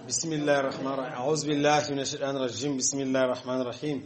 بسم الله الرحمن الرحيم أعوذ بالله من الشيطان الرجيم بسم الله الرحمن الرحيم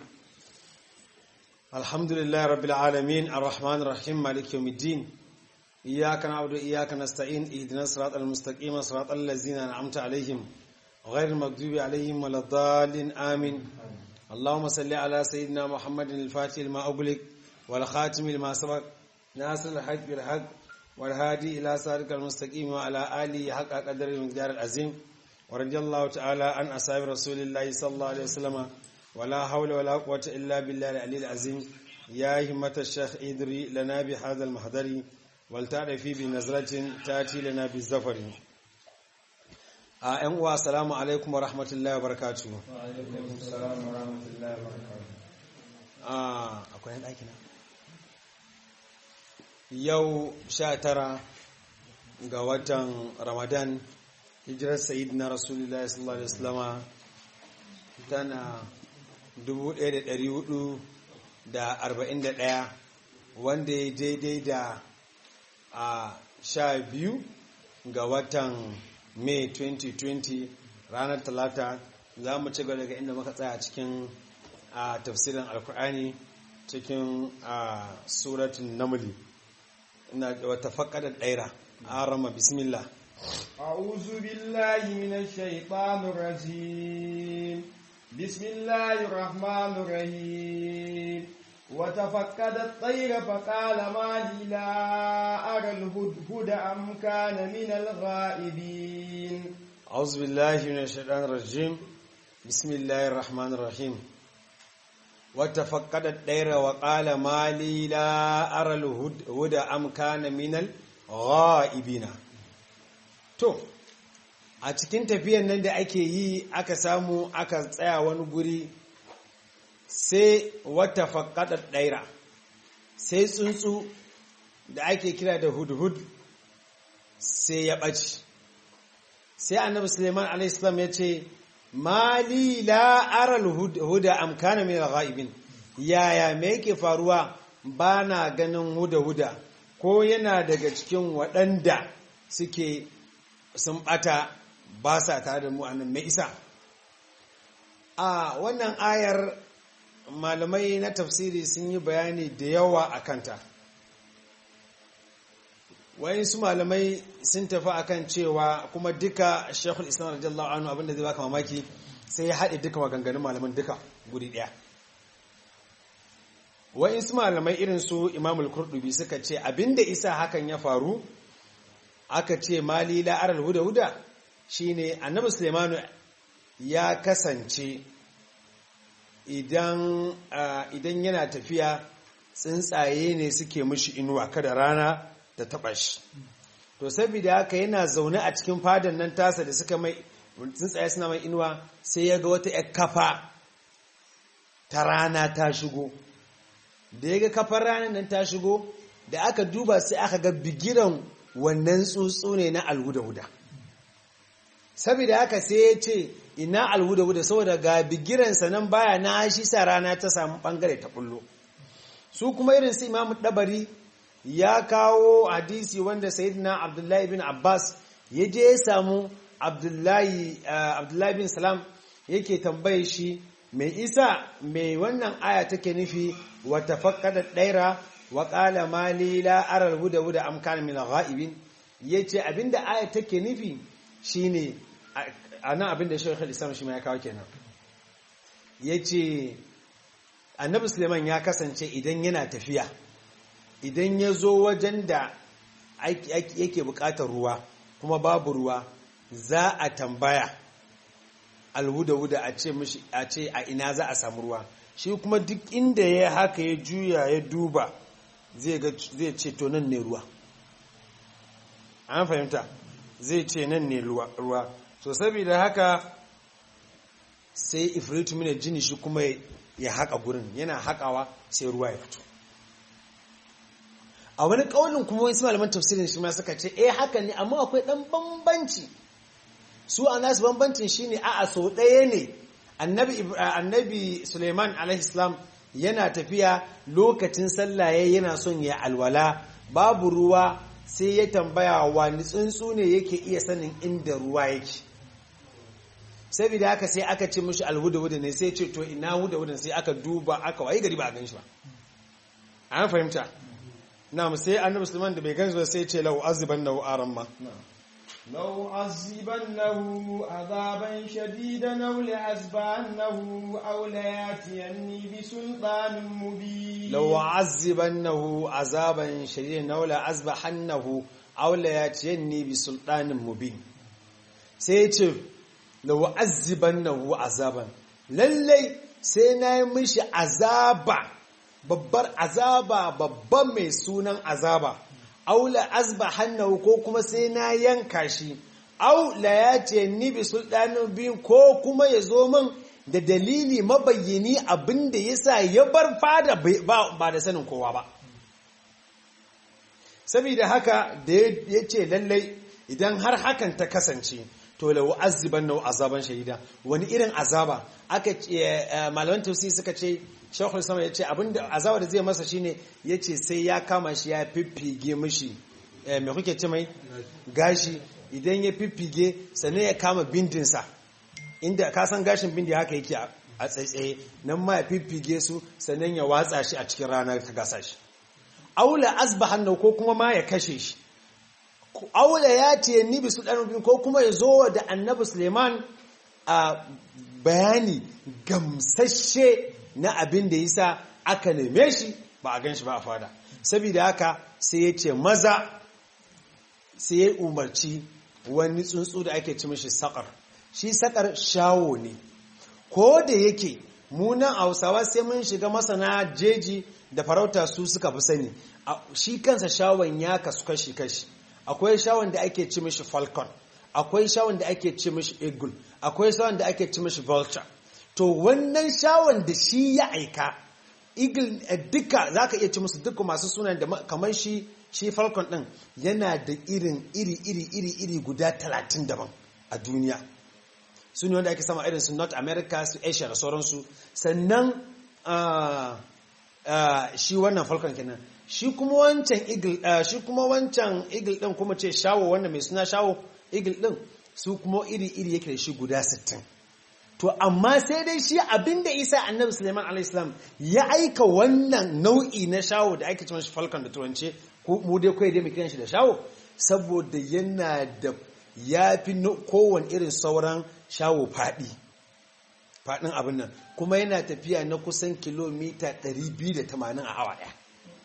الحمد لله رب العالمين الرحمن الرحيم مالك يوم الدين إياك نعبد وإياك نستعين اهدنا الصراط المستقيم صراط الذين أنعمت عليهم غير المغضوب عليهم ولا الضالين آمين اللهم صل على سيدنا محمد الفاتح لما أغلق والخاتم لما سبق ناصر الحق بالحق والهادي إلى صراطك المستقيم وعلى آله حق قدر المقدار العظيم ورضي الله تعالى عن أصحاب رسول الله صلى الله عليه وسلم ولا حول ولا قوة إلا بالله العلي العظيم يا همة الشيخ إدري لنا بهذا المحضر ولتعرفي بنظرة تأتي لنا بالزفر ‘yan uwa salamu alaikum wa rahmatullahi wa barakatu akwai ɗaki na yau sha tara ga watan ramadan hijirar sayid na rasulullah sallallahu alaihi wasallama tana 1441 wanda ya daidai da a sha biyu ga watan may 2020 ranar talata za mu ci daga inda muka tsaya cikin a tafsirin alkur'ani cikin a suratun namuli ina wata faƙaɗar ɗaira a rama bismillah أعوذ بالله من الشيطان الرجيم بسم الله الرحمن الرحيم وتفقد الطير فقال ما لي لا أرى الهدهد أم كان من الغائبين أعوذ بالله من الشيطان الرجيم بسم الله الرحمن الرحيم وتفقد الطير وقال ما لي لا أرى الهدهد أم كان من الغائبين to a cikin tafiyan nan da ake yi aka samu aka tsaya wani guri sai wata faƙaɗar ɗaira sai tsuntsu da ake kira da hudhud sai ya ɓaci sai annabi suleiman alaihissalam ya ce mali la'aral huda amkana min ghaibin yaya me yake faruwa ba na ganin huda-huda ko yana daga cikin waɗanda suke sun ɓata ba sa tare da mu annan mai isa a wannan ayar malamai na tafsiri sun yi bayani da yawa a kanta su malamai sun tafi akan cewa kuma duka shekul islam radiyallahu anhu abinda zai baka mamaki sai ya haɗe duka maganganun malaman duka guri ɗaya su malamai irin su imamul kurdubi suka ce abinda isa hakan ya faru aka ce mali la'arar huda-huda shine annabi sulemanu ya kasance idan yana tafiya tsuntsaye ne suke mishi inuwa kada rana ta taba shi to saboda haka yana zaune a cikin fadan nan tasa da suka mai tsuntsaye suna mai inuwa sai ya ga wata yar kafa ta rana ta shigo da ya ga kafar ranar nan ta shigo da aka duba sai aka ga bigiran wannan tsuntsu ne na alhuda-huda saboda haka sai ya ce ina alhuda-huda saboda ga bigiransa nan baya na shi sa rana ta samu bangare ta bullo su kuma irin su imamu dabari ya kawo hadisi wanda sayyidina abdullahi bin abbas ya je ya samu abdullahi bin salam yake tambaye shi mai isa mai wannan aya take nufi wata fakkada ɗaira wa ƙala mali la aral huda huda am kana min ghaibin yace abinda aya take nufi shine anan abinda Sheikh Islam shi ma ya kawo kenan yace Annabi Suleiman ya kasance idan yana tafiya idan ya zo wajen da yake buƙatar ruwa kuma babu ruwa za a tambaya alhuda huda a ce mishi a ce a ina za a samu ruwa shi kuma duk inda ya haka ya juya ya duba zai ce to nan ne ruwa an fahimta zai ce nan ne ruwa so saboda haka sai ifritu mina jini shi kuma ya haka gurin yana hakawa sai ruwa ya fito a wani ƙaunin kuma wasu malaman tafsirin shi ma suka ce eh haka ne amma akwai ɗan bambanci su a nasu bambancin shine a a so ɗaya ne annabi suleiman alaihissalam yana tafiya lokacin sallaye yana son ya alwala babu ruwa sai ya tambaya wani tsuntsu ne yake iya sanin inda ruwa yake saboda haka sai aka ce mishi alhuda-huda ne sai ce to ina huda-huda sai aka duba aka wayi gari ba a gan shi ba an fahimta na sai annabi musulman da bai gan shi ba sai ce lau aziban na aran ma لو عذبنه عذابا شديدا أو لأذبحنه أو ليأتيني بسلطان مبين لو عذبنه عذابا شديدا أو لأذبحنه أو ليأتيني بسلطان مبين sai ce lau azibannahu azaban lallai sai na yi mishi azaba babbar azaba babban mai sunan azaba aula azba hannahu ko kuma sai na yanka shi aula ya ce ni bi sultanin biyu ko kuma ya zo min da dalili mabayyani abinda ya sa ya bar fada ba da sanin kowa ba saboda haka da ya ce lallai idan har hakan ta kasance to lau aziban nau azaban shahida wani irin azaba aka malaman tausi suka ce shekul sama ya ce abinda azaba da zai masa shine ya ce sai ya kama shi ya fiffige mishi mai kuke ce mai gashi idan ya fiffige sannan ya kama bindinsa inda ka san gashin bindi haka yake a tsaitsaye nan ma ya fiffige su sannan ya watsa shi a cikin ranar ta gasa shi aula asbahan ko kuma ma ya kashe shi aula ya ce ni bisu ɗan ko kuma ya zo da annabi suleiman a bayani gamsashe na abin da yasa aka neme shi ba a gan shi ba a fada saboda haka sai ya ce maza sai ya umarci wani tsuntsu da ake ci mashi sakar shi sakar shawo ne ko da yake munan hausawa sai mun shiga masana jeji da farauta su suka fi sani shi kansa shawon ya kasu kashi-kashi akwai shawon da ake ci mishi falcon akwai shawon da ake ci mishi eagle akwai shawon da ake ci mishi vulture to wannan shawon da shi ya aika eagle duka za ka iya ci musu duka masu sunan da kamar shi shi falcon din yana da irin iri iri iri iri guda talatin daban a duniya su ne wanda ake sama irin su north america su asia da sauransu sannan shi wannan falcon kenan shi kuma wancan eagle shi kuma wancan eagle din kuma ce shawo wanda mai suna shawo eagle din su kuma iri-iri yake da shi guda 60 to amma sai dai shi abinda isa annabi suleiman alaihissalam ya aika wannan nau'i na shawo da ake cewa shi falcon da turance mu dai kawai dai kiran shi da shawo saboda yana da ya fi kowane irin sauran shawo faɗi faɗin abin nan kuma yana tafiya na kusan kilomita 280 a awa ɗaya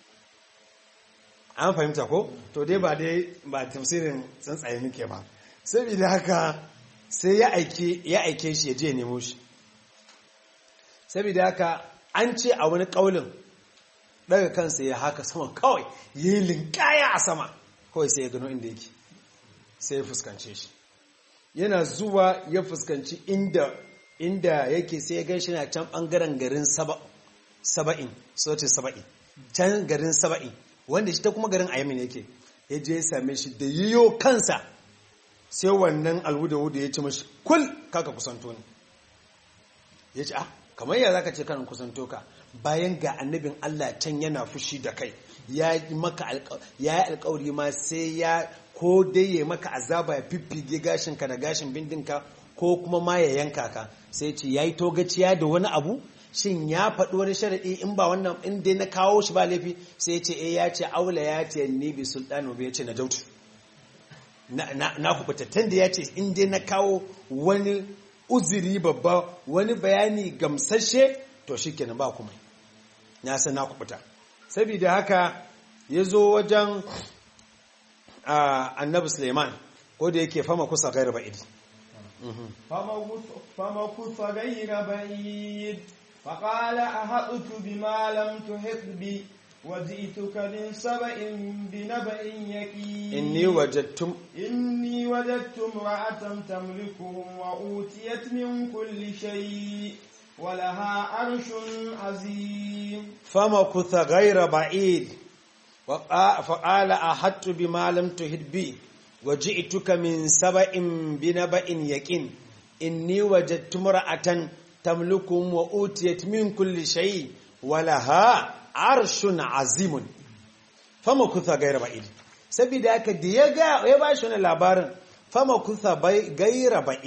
an fahimta ko to dai ba dai ba tafsirin tsuntsaye muke ba saboda haka sai ya aike ya aike shi ya je nemo shi saboda haka an ce a wani kaulin daga kansa ya haka sama kawai ya yi linkaya a sama kawai sai ya gano inda yake sai ya fuskance shi yana zuwa ya fuskanci inda inda yake sai ya gan shi na can bangaren garin saba'in sautin saba'in can garin saba'in wanda shi ta kuma garin ayamin yake ya je ya same shi da yiyo kansa sai wannan alwuda-wuda ya ci mashi kul kaka kusanto ne ya ce ah kamar ya zaka ce kanin kusanto ka bayan ga annabin Allah can yana fushi da kai ya yi maka ya yi alkawari ma sai ya ko dai ya maka azaba ya fiffige gashinka da gashin bindinka ko kuma ma ya yanka ka sai ce ya yi togaciya da wani abu shin ya faɗi wani sharaɗi in ba wannan in dai na kawo shi ba laifi sai ya ce eh ya ce aula ya ce ni bi sultanu bai ce na jautu na kubutattun da ya ce in dai na kawo wani uzuri babba wani bayani gamsashe to shi kenan ba kuma ya san na kubuta saboda haka ya zo wajen annabi suleiman ko da yake fama kusa gairar ba'idi fama kusa gairar ba'id فقال أحطت بما لم تحط بي وجئتك من سبأ بنبأ يقين إني وجدتم إني وجدت امرأة تملكهم وأوتيت من كل شيء ولها عرش عظيم فمكث غير بعيد فقال أحطت بما لم تحط بي وجئتك من سبأ بنبأ يقين إني وجدت امرأة tamlukum wa utiyat min kulli shay walaha arshun azimun fama kutha gaira ba'id saboda haka da ya ga ya ba shi wannan labarin fama kutha gaira ba'id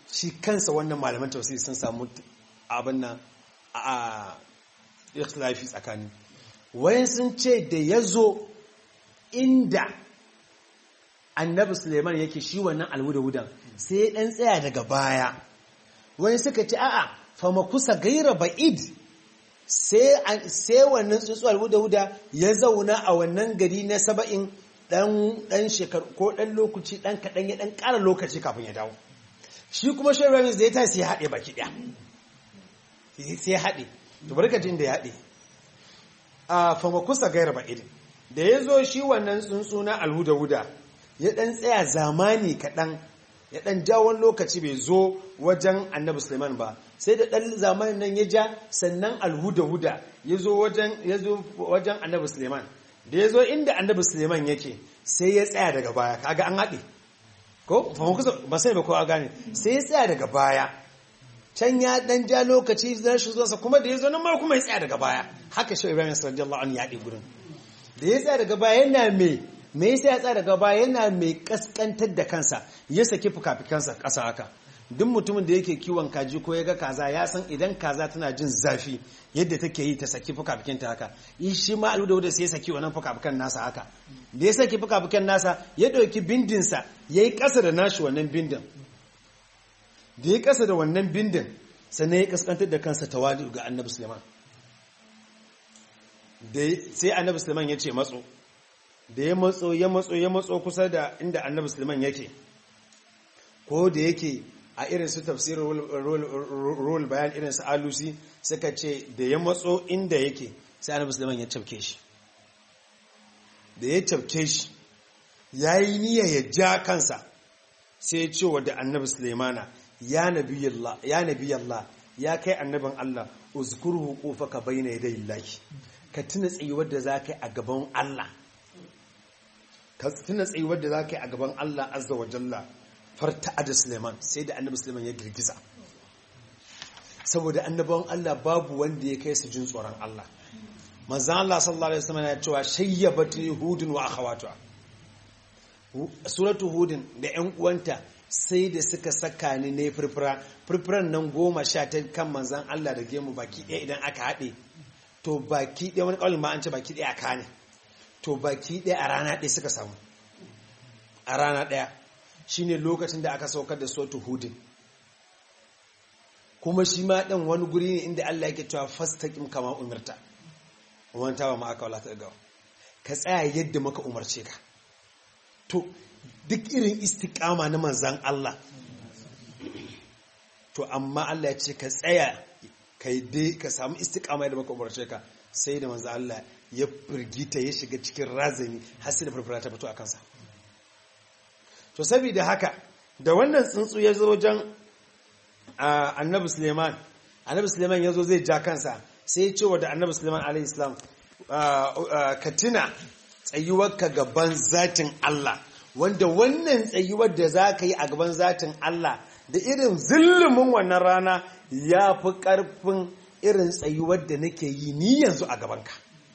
shi kansa wannan malaman tafsiri sun samu abin nan a ikhtilafi tsakani wayan sun ce da ya zo inda annabi suleiman yake shi wannan alhuda-hudan sai ya ɗan tsaya daga baya wani suka ce a'a fama kusa gaira ba'id sai wannan tsuntsu alhuda-huda ya zauna a wannan gari na saba'in ɗan shekaru ko ɗan lokaci ɗan kaɗan ya ɗan ƙara lokaci kafin ya dawo shi kuma shi ramis da ya ta sai ya haɗe baki ɗaya sai ya haɗe to barkacin da ya haɗe a fama kusa gaira ba'id da ya zo shi wannan tsuntsu na alhuda-huda ya ɗan tsaya zamani kaɗan ya ɗan jawon lokaci bai zo wajen annabi suleiman ba sai da ɗan zamanin nan ya ja sannan alhuda-huda ya zo wajen annabi suleiman da ya zo inda annabi suleiman yake sai ya tsaya daga baya kaga an haɗe ko ba sai ba kowa gane sai ya tsaya daga baya can ya ɗan ja lokaci zan shi zuwansa kuma da ya zo nan ma kuma ya tsaya daga baya haka shi ibrahim sallallahu alaihi ya haɗe gudun da ya tsaya daga baya yana mai me yasa ya tsaya daga baya yana mai kaskantar da kansa ya saki fukafikansa ƙasa haka duk mutumin da yake kiwon kaji ko ya ga kaza ya san idan kaza tana jin zafi yadda take yi ta saki fukafikinta haka yi shi ma alu da wadda sai ya saki wannan fukafikan nasa haka da ya saki fukafikan nasa ya ɗauki bindinsa ya yi ƙasa da nashi wannan bindin da ya ƙasa da wannan bindin sannan ya kaskantar da kansa tawali ga annabi suleiman sai annabi suleiman ya ce matso da ya matso ya matso ya matso kusa da inda annabi suleiman yake ko da yake a irin su tafsirin rol bayan irin su alusi suka ce da ya matso inda yake sai annabi suleiman ya cafke shi da ya cafke shi ya yi niyya ya ja kansa sai ya ce wa da annabi suleimana ya nabi Allah ya kai annabin Allah uzkurhu qufaka bayna yaday Allah ka tuna tsayuwar da za ka yi a gaban Allah ka tuna tsayuwar da za ka yi a gaban Allah azza wa jalla farta da Suleiman sai da annabi Suleiman ya girgiza saboda annabawan Allah babu wanda ya kai su jin tsoron Allah manzan Allah sallallahu alaihi wasallam ya cewa shayyabatu hudun wa akhawatuha suratu hudun da ƴan uwanta sai da suka saka ni ne furfura furfuran nan goma sha ta kan manzan Allah da gemu baki ɗaya idan aka haɗe to baki ɗaya wani ƙaunin ma an ce baki ɗaya aka ne to baki ɗaya a rana ɗaya suka samu a rana ɗaya shine lokacin da aka saukar da sotu hudin kuma shi ma ɗan wani guri ne inda Allah yake cewa fastaqim kama umarta wanta ba ma aka wala ta gawa ka tsaya yadda maka umarce ka to duk irin istiqama na manzan Allah to amma Allah ya ce ka tsaya kai dai ka samu istiqama yadda maka umarce ka sai da manzan Allah ya firgita ya shiga cikin razani har sai da farfara ta fito a kansa to saboda haka da wannan tsuntsu ya zo wajen annabi suleiman annabi suleiman ya zo zai ja kansa sai ya ce wa da annabi suleiman alaihissalam ka tuna tsayuwarka gaban zatin Allah wanda wannan tsayuwar da za ka yi a gaban zatin Allah da irin zillumin wannan rana ya fi ƙarfin irin tsayuwar da nake yi ni yanzu a gabanka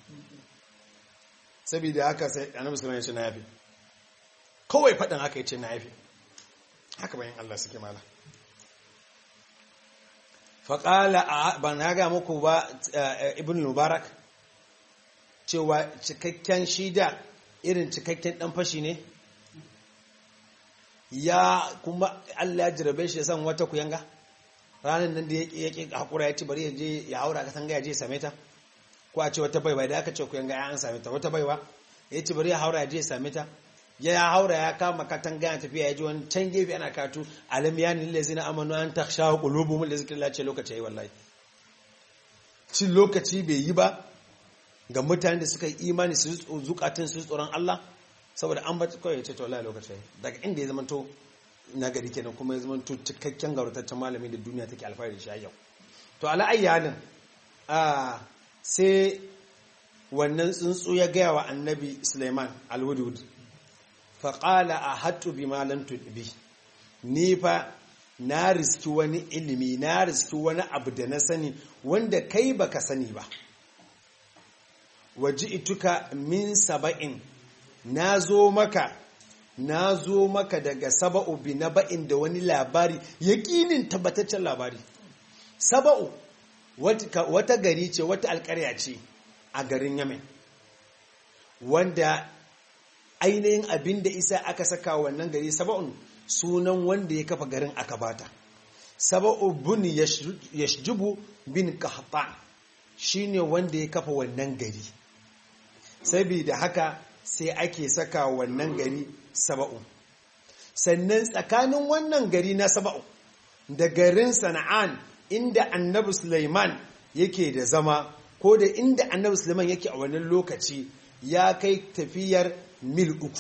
saboda haka sai annabi suleiman ya ce na yafi kawai faɗin haka ya ce na yafi haka bayan Allah suke mala faƙala ba na ga muku ba ibn mubarak cewa cikakken shida irin cikakken ɗan fashi ne ya kuma Allah ya jirabe shi ya san wata kuyanga ranar nan da ya ƙi haƙura ya ci bari ya je ya haura ka tanga ya je ya same ta ko a ce wata baiwa da aka ce kuyanga ya an same ta wata baiwa ya ci bari ya haura ya je ya same ta ya haura ya kama katanga ya tafiya ya ji wani can gefe ana katu alam ya ni lazi na amanu an ta sha kulubu mun da zikirin lace lokaci ya yi wallahi cin lokaci bai yi ba ga mutane da suka yi imani su zukatun su tsoron Allah saboda an bata kawai ya ce to wallahi lokaci daga inda ya zamanto na gari kenan kuma ya zamanto cikakken gaurataccen malami da duniya take alfahari da shi yau to ala ayyalin a sai wannan tsuntsu ya gaya wa annabi Suleiman al-Wudud faƙala a hatu bi malam tuɗi ni fa na riski wani ilimi na riski wani abu da na sani wanda kai baka sani ba waji ituka min saba'in na zo maka na zo maka daga saba'u bi na ba'in da wani labari yaƙinin tabbataccen labari saba'u wata gari ce wata alƙarya ce a garin yamen wanda ainihin abin da isa aka saka wannan gari saba'un sunan wanda ya kafa garin aka bata saba'u bin yashjubu bin kahta shine wanda ya kafa wannan gari saboda haka sai ake saka wannan gari saba'u sannan tsakanin wannan gari na saba'u da garin sana'an inda annabi Sulaiman yake da zama ko da inda annabi Sulaiman yake a wannan lokaci ya kai tafiyar mil uku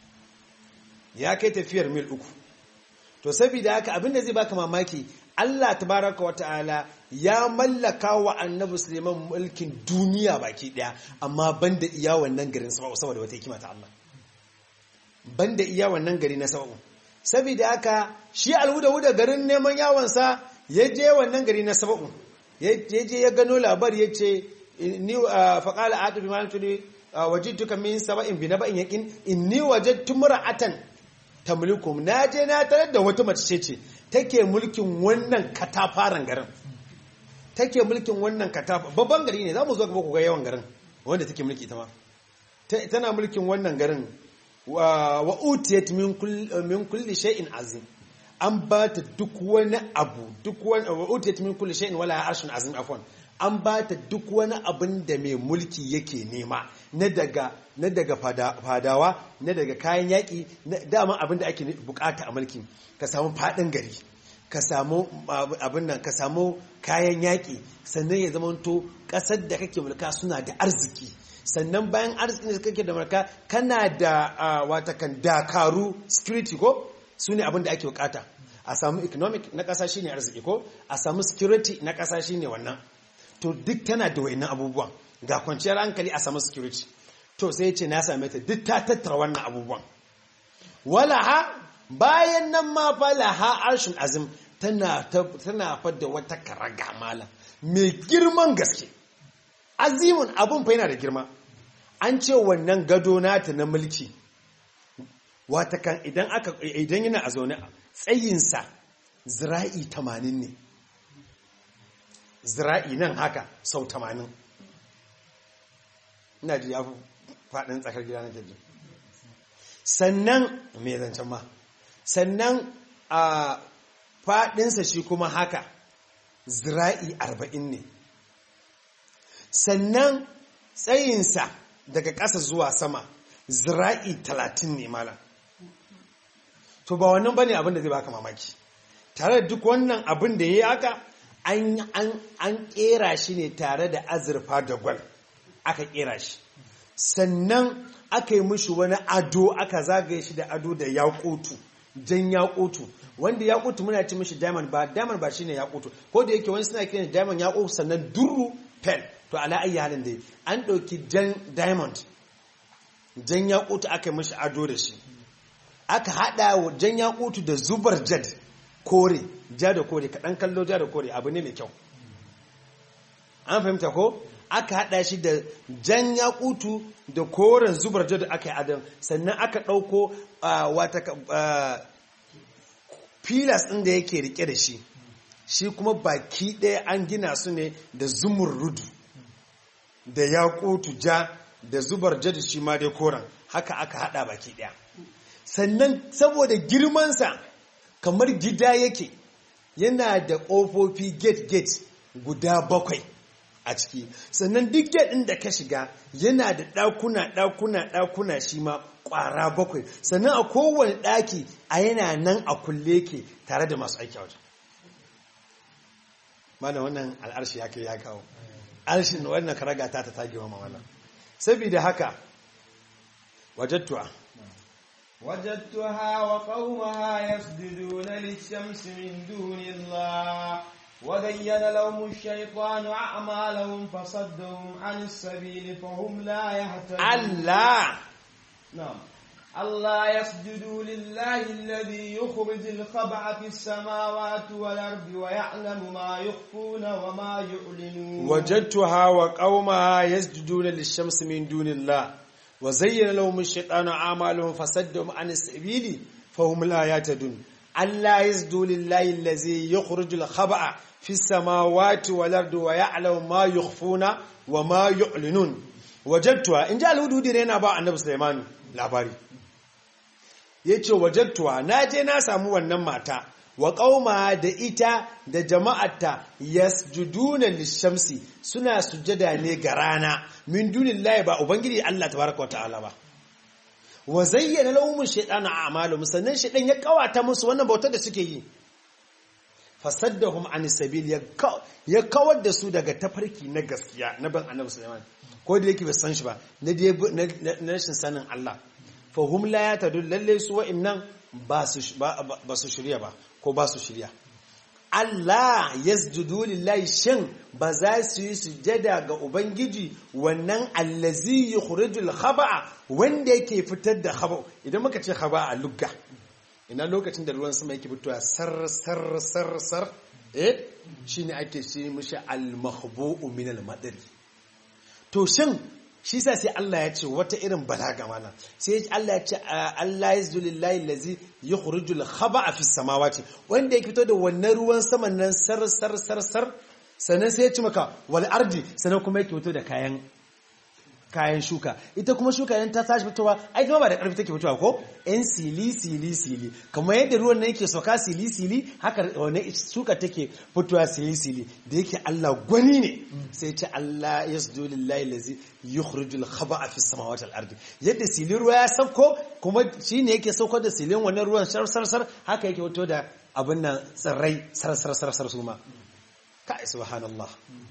ya kai tafiyar mil uku to saboda haka abinda zai baka mamaki Allah tabaraka wa ta'ala ya mallaka wa annabi Suleiman mulkin duniya baki daya amma banda iya wannan garin saboda wata hikima ta Allah banda iya wannan gari na sabu saboda haka shi alhuda-huda garin neman yawansa ya je wannan gari na sabu ya je ya gano labari ya ce ni faƙala a tafi malin tuli wajidtuka min saba'in bi naba'in yaqin inni wajadtu mar'atan tamlikum na je na tarar da wata mace ce take mulkin wannan katafaren garin take mulkin wannan katafa babban gari ne zamu zo gaba ku ga yawan garin wanda take mulki ta ma tana mulkin wannan garin wa utiyat min kulli min kulli shay'in azim an ba ta duk wani abu duk wani wa utiyat min kulli shay'in wala arshun azim afwan an ba ta duk wani abin da mai mulki yake nema na daga na daga fadawa na daga kayan yaƙi dama abin da ake bukata a mulki ka samu faɗin gari ka samu abin nan ka samu kayan yaƙi sannan ya zama to ƙasar da kake mulka suna da arziki sannan bayan arzikin da kake da mulka kana da watakan dakaru security ko su ne abin da ake bukata a samu economic na ƙasa shine arziki ko a samu security na ƙasa shine wannan to duk tana da wayannan abubuwan ga kwanciyar hankali a samu security to sai ce na same ta duk ta tattara wannan abubuwan walaha bayan nan ma fa laha arshin azim tana tana fadda wata karaga mala mai girman gaske azimun abun fa yana da girma an ce wannan gado nata na mulki wata kan idan aka idan yana a zaune tsayinsa zira'i 80 ne zira'i nan haka sau 80 ina ji ya fi faɗin tsakar gida na jirgin sannan mai zancen ma sannan a faɗinsa shi kuma haka zira'i 40 ne sannan tsayinsa daga ƙasa zuwa sama zira'i 30 ne malam to ba wannan bane abin da zai baka mamaki tare da duk wannan abin da ya yi haka an kera shi ne tare da azurfa da gwal aka kera shi sannan aka yi mishi wani ado aka zagaye shi da ado da yakutu jan yakutu wanda yakutu muna ci mishi diamond ba diamond ba shine yakutu ko da yake wani suna kiran diamond yakutu sannan duru pen to ala ayi halin da an ɗauki jan diamond jan yakutu aka yi mishi ado da shi aka hada jan yakutu da zubar jad kore ja da kore kaɗan kallo ja da kore abu ne mai kyau an fahimta ko aka hada shi da jan yakutu da koren zubar jad aka yi adam sannan aka ɗauko wata filas ɗin da yake rike da shi shi kuma baki ɗaya an gina su ne da zumur rudu da yakutu ja da zubar jad shi ma dai koren haka aka hada baki ɗaya sannan saboda girmansa kamar gida yake yana da ƙofofi gate-gate guda bakwai a ciki sannan duk gate ɗin da ka shiga yana da ɗakuna ɗakuna ɗakuna shi ma ƙwara bakwai sannan a kowane ɗaki a yana nan a kulle ke tare da masu aiki a wajen mana wannan al'arshi ya kai ya kawo arshin wannan karaga ta ta tage wa wannan saboda haka wajattuwa وجدتها وقومها يسجدون للشمس من دون الله وزين لهم الشيطان أعمالهم فصدهم عن السبيل فهم لا يهتدون الله نعم الله يسجدوا لله الذي يخرج الخبع في السماوات والأرض ويعلم ما يخفون وما يعلنون وجدتها وقومها يسجدون للشمس من دون الله wa zayyana lahum ash-shaytanu a'malahum fasaddahum an as-sabili fahum la yahtadun alla yazdu lillahi allazi yukhrijul khaba'a fi as-samawati wal ardi wa ya'lamu ma yukhfuna wa ma yu'linun wajadtuha in ja al-hududi ne yana ba annabi Sulaiman labari yace wajadtuha naje na samu wannan mata wa ƙauma da ita da jama'ata yasjuduna lishamsi suna sujada ne ga rana min dunillahi ba ubangiji Allah tabaraka wa ta'ala ba wa zayyana lahum shaytanu a'maluhum sannan shaytan ya kawata musu wannan bautar da suke yi fasaddahum an sabil ya kawar da su daga tafarki na gaskiya na ban annabi Sulaiman ko da yake bai san shi ba na na rashin sanin Allah fahum la yatadul lalle su wa'annan ba su shirya ba ko ba su shirya Allah yasjudu lillahi shin ba za su yi sujada ga ubangiji wannan allazi yukhrijul khaba'a wanda yake fitar da khaba idan muka ce khaba a lugga ina lokacin da ruwan sama yake fitowa sar sar sar sar eh shine ake ce mishi al mahbu'u min al madari to shin shi sa sai Allah ya ce wata irin balaga mana sai Allah ya ce Allah yazdu lillahi allazi yukhrijul khaba'a fis samawati wanda ya fito da wannan ruwan saman nan sar sar sar sar sannan sai ya ci maka wal ardi sannan kuma yake fito da kayan kayan shuka ita kuma shuka idan ta tashi fitowa ai kuma ba da karfi take fitowa ko yan sili sili sili kamar yadda ruwan nan yake soka sili sili haka wannan shuka take fitowa sili sili da yake Allah gwani ne sai ce Allah yasdu lillahi allazi yukhrijul khaba'a fis samawati wal ardi yadda silin ruwa ya sauko kuma shine yake sauko da silin wannan ruwan sar sar sar haka yake fito da abin nan tsirrai sar sar sar sar su ma kai subhanallah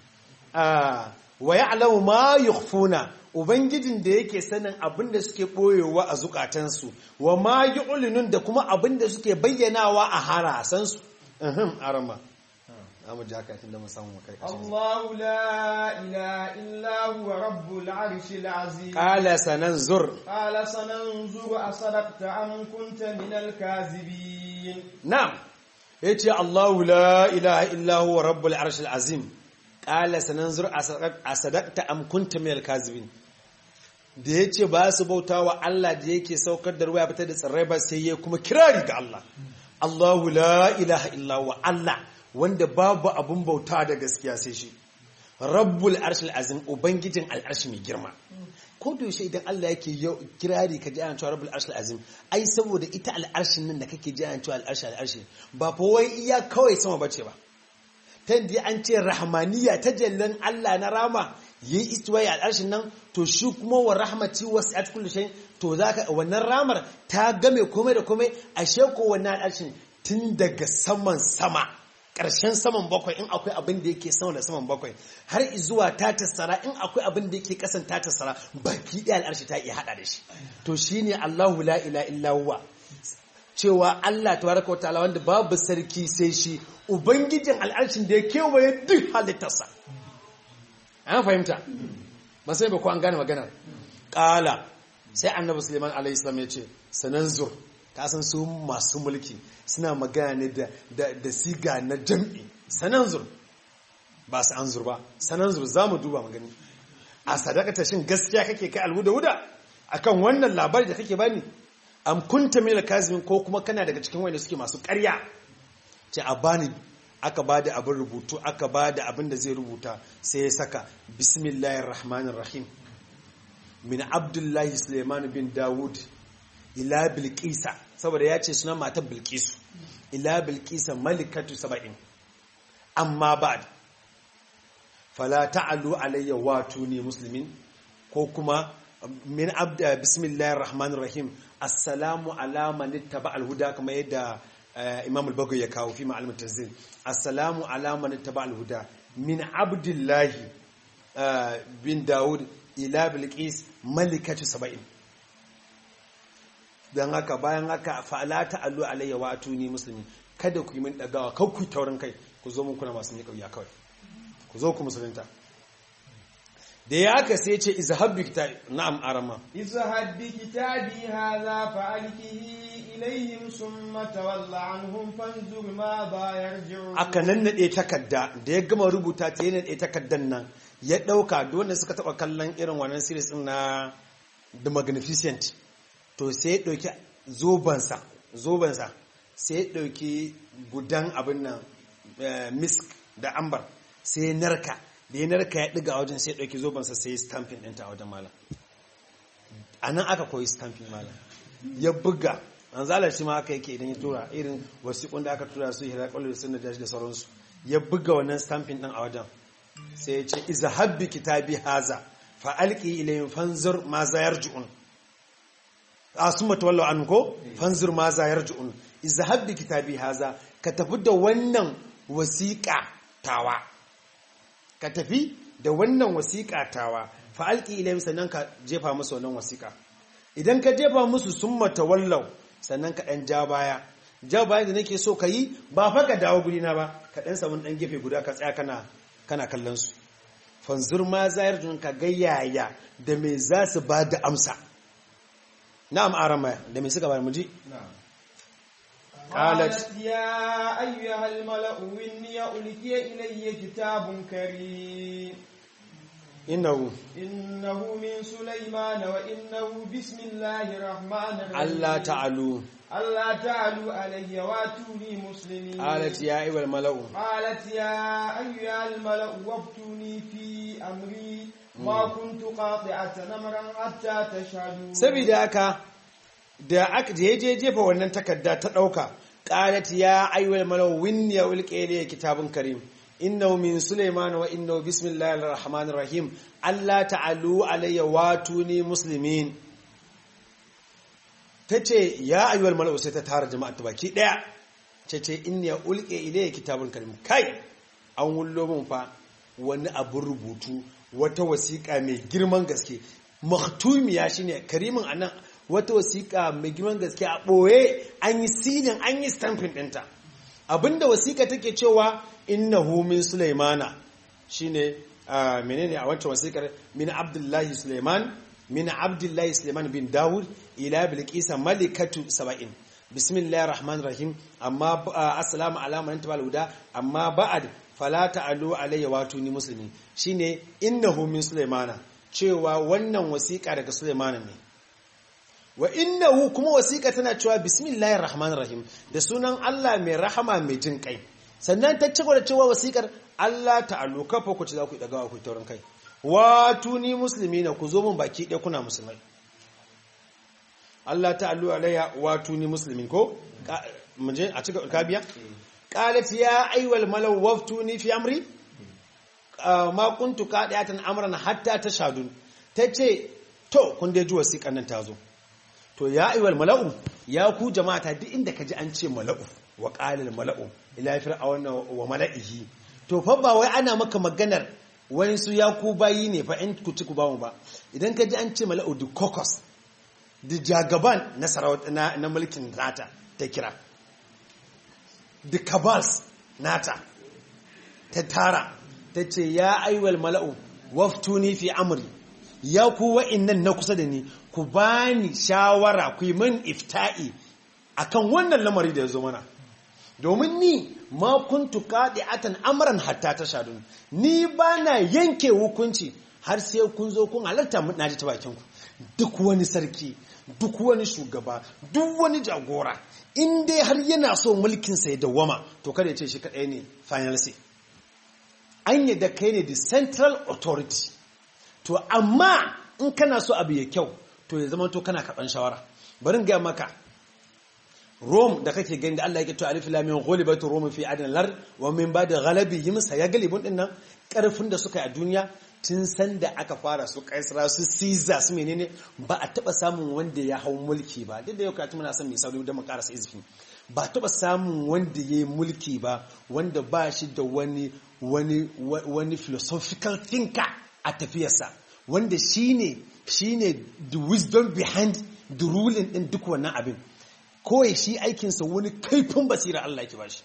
ah wa ya'lamu ma yukhfuna ubangijin da yake sanin abin da suke boyewa a zukatansu wa ma yu'linun da kuma abin da suke bayyanawa a harasansu uhum arama amma jaka tunda mun samu kai الله لا إله إلا هو رب العرش العظيم qala sananzur قال سننظر أصدقت أم كنت من الكاذبين na'am yace Allahu la ilaha illa huwa rabbul arshil azim qala sananzur asadaqta am kunta minal kazibin da yace ba su bautawa Allah da yake saukar da ruwa ya fitar da tsirrai ba sai ya kuma kirari ga Allah Allahu la ilaha illa huwa Allah wanda babu abun bauta da gaskiya sai shi rabbul arshil azim ubangijin al'arshi mai girma ko da yaushe idan Allah yake yau kirari ka ji ana cewa rabbul arshil azim ai saboda ita al'arshin nan da kake ji ana cewa al'arshi al'arshi ba fa wai iya kawai sama bace ba ta da an ce rahmaniya ta jallan Allah na rama yayi istiwai al'arshin nan to shi kuma wa rahmati wasi'at kulli shay to zaka wannan ramar ta game komai da komai ashe ko wannan al'arshin tun daga saman sama ƙarshen saman bakwai in akwai abin da yake sama da saman bakwai har zuwa ta tassara in akwai abin da yake kasan ta tassara baki ɗaya al'arshi ta iya haɗa da shi to shine Allahu la ila illa huwa cewa Allah tabaraka wa ta'ala wanda babu sarki sai shi ubangijin al'arshin da ya kewaye duk halittarsa an fahimta ba sai ba ko an gane maganar ƙala sai annabi suleiman alaihi salam ya ce sananzur ka san su masu mulki suna magana ne da siga na jam'i sananzur ba su anzur ba sananzur za mu duba magani a sadakata shin gaskiya kake kai alhuda wuda akan wannan labari da kake bani am kunta mil kazimin ko kuma kana daga cikin wanda suke masu ƙarya ce a bani aka ba da abin rubutu aka ba da abin da zai rubuta sai ya saka bismillahir rahmanir rahim min abdullahi suleiman bin dawud ila bilkisa saboda ya ce suna matar bilkisu ila bilkisa malikatu saba'in amma ba fala ta'alu alayya wato ne musulmin ko kuma min abda bismillahir rahmanir rahim assalamu ala man ittaba al-huda kama yadda imam al-bagawi ya kawo fi ma'alim tanzil assalamu ala man ittaba al-huda min abdullahi bin dawud ila bilqis malikatu saba'in dan haka bayan haka fa'ala ta'allu alayya wa atuni muslimi kada ku yi min dagawa kar ku taurin kai ku zo mun kuna masu miƙa wuya kawai ku zo ku musulunta da ya aka sai ce izhab bi kitabi na'am arama izhab bi kitabi hadha fa alkihi ilayhim summa tawalla anhum fanzur ma ba yarji'un aka nannade takarda da ya gama rubuta ta yana da takaddan nan ya dauka duk wanda suka taba kallon irin wannan series din na the magnificent to sai ya ɗauki zobansa zobansa sai ya ɗauki gudan abin nan misk da ambar sai ya narka da ya narka ya ɗiga a wajen sai ya ɗauki zobansa sai ya stamping ɗinta a wajen malam a nan aka koyi stamping malam ya buga an zalar shi ma aka yake idan ya tura irin wasiƙun da aka tura su hira kwallo da sun da da sauransu ya buga wannan stamping ɗin a wajen sai ya ce iza habbi kitabi haza fa alqi ilayhim fanzur ma za yarji'un asuma tawallu an ko fanzur ma za yarji'un iza habbi kitabi haza ka tafi da wannan wasiƙa tawa ka tafi da wannan wasiƙa tawa fa alqi ilayhim sannan ka jefa musu wannan wasiƙa idan ka jefa musu summa tawallau sannan ka dan ja baya ja baya da nake so ka yi ba fa ka dawo gurina ba ka dan samu dan gefe guda ka tsaya kana kana kallon su fanzur ma zayar jun ka ga yaya da me za su ba da amsa na'am arama da me suka ba mu ji قالت يا أيها الملأ إني ألقي إلي كتاب كريم innahu إنه من سليمان وإنه بسم الله الرحمن الرحيم Allah ta'alu ألا تعلوا علي واتوني مسلمين qalat ya ayyuhal mala'u قالت يا أيها الملأ وافتوني في أمري ما كنت قاطعة أمرا حتى تشهدون saboda haka da aka je je jefa wannan takarda ta dauka qalat ya ayyuhal mala'u winni ya ulqi ilayya kitabun karim innahu min sulaiman wa innahu bismillahir rahmanir rahim Allah ta'alu alayya watuni muslimin tace ya ayyuhal mala'u sai ta tara jama'a ta baki daya tace inni ya ulqi ilayya kitabun karim kai an wullo mun fa wani abun rubutu wata wasiƙa mai girman gaske maktumiya shine karimin anan wata wasiƙa mai girman gaske a ɓoye an yi silin an yi stampin ɗinta abinda wasiƙa take cewa innahu min sulaimana shine ah, menene a wancan wasiƙar min abdullahi sulaiman min abdullahi sulaiman bin dawud ila bilqisa malikatu saba'in bismillahir rahmanir rahim amma ah, assalamu ala man tabal huda amma ba'ad fala ta'alu alayya watuni muslimin shine innahu min sulaimana cewa wannan wasiƙa daga sulaimana ne wa innahu kuma wasiƙa tana cewa bismillahir rahmanir rahim da sunan Allah mai rahama mai jin kai sannan ta cigaba da cewa wasiƙar Allah ta'alu kafa ku ci za ku daga ku taurin kai watuni muslimina ku zo mun baki ɗaya kuna musulmai Allah ta'alu alayya watuni muslimin ko Ka- mu je a cigaba ka biya qalat ya ayyuhal malaw waftuni fi amri Ah, ma kuntu qadiyatan amran hatta tashadun tace to kun dai ji wasiƙan nan tazo to ya ayyuhal mala'u ya ku jama'ata duk inda kaji an ce mala'u wa qalil mala'u ila fir'auna wa mala'ihi to fa ba wai ana maka maganar wani su ya ku bayi ne fa in ku ci ku ba mu ba idan kaji an ce mala'u the caucus the jagaban na sarauta na, na mulkin nata ta kira the cabals nata ta tara ta ce ya aiwal mala'u waftuni fi amri ya ku wa'innan na kusa da ni ku bani shawara ku yi min ifta'i akan wannan lamari da ya zo mana domin ni ma kuntu atan amran hatta ta shadun ni ba na yanke hukunci har sai kun zo kun halarta na ji ta bakinku duk wani sarki duk wani shugaba duk wani jagora in dai har yana so mulkinsa ya dawwama to kada ya ce shi kaɗai ne final say an yi da kai ne the central authority to amma in kana so abu ya kyau to ya zama to kana karɓan shawara barin gaya maka Rome da kake gani da Allah yake to alif lam mim ghalibatu rum fi adna lar wa min ba'd ghalabihim sayaglibun dinnan karfin da suka yi a duniya tun san da aka fara su kaisara su Caesar su menene ba a taba samun wanda ya hau mulki ba duk da yau katu muna son mai sauri don mu karasa izini ba a taba samun wanda ya yi mulki ba wanda ba shi da wani wani wani philosophical thinker a tafiyarsa wanda shine shine the wisdom behind the ruling din duk wannan abin kawai shi aikinsa wani kaifin basira Allah yake bashi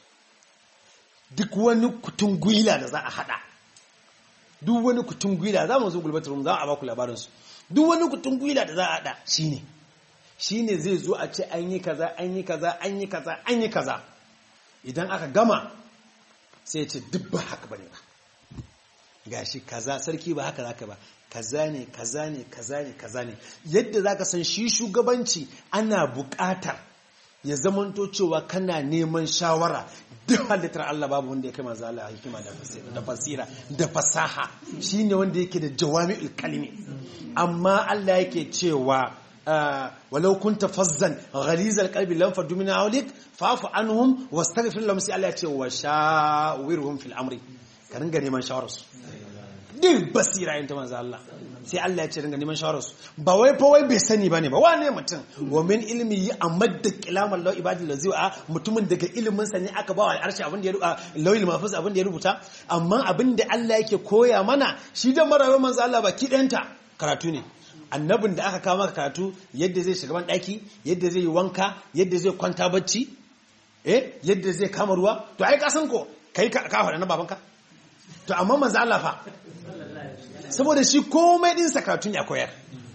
duk wani kutun gwila da za a hada duk wani kutun gwila za mu zo gulbatar mu za a baku labarinsu duk wani kutun gwila da za a hada shine shine zai zo a ce an yi kaza an yi kaza an yi kaza an yi kaza idan aka gama sai ce duk ba haka bane ba gashi kaza sarki ba haka zaka ba kaza ne kaza ne kaza ne kaza ne yadda zaka san shi shugabanci ana buƙatar ya zamanto cewa kana neman shawara duk halittar Allah babu wanda ya kai manzo Allah hikima da fasira da fasaha shine wanda yake da jawami'ul kalimi amma Allah yake cewa walau kunta fazzan ghalizal qalbi lam fadu min hawlik fa'fu anhum wastaghfir lahum sai Allah ya ce wa shawirhum fil amri ka ringa neman shawararsu duk basira yin ta manzo Allah sai Allah ya ce ringa neman shawararsu ba wai fa wai bai sani bane ba wane mutum wa min ilmi yi amadda kilaman law ibadil lazi a mutumin daga ilimin sa ne aka ba wa arshi abin da ya rubuta lawil mahfuz abin da ya rubuta amma abin da Allah yake koya mana shi da marawa manzo Allah baki danta karatu ne annabin da aka kawo maka karatu yadda zai shiga ban daki yadda zai yi wanka yadda zai kwanta bacci eh yadda zai kama ruwa to ai ka san ko kai ka ka faɗa na babanka to amma manzo Allah fa saboda shi komai din sakatun ya koyar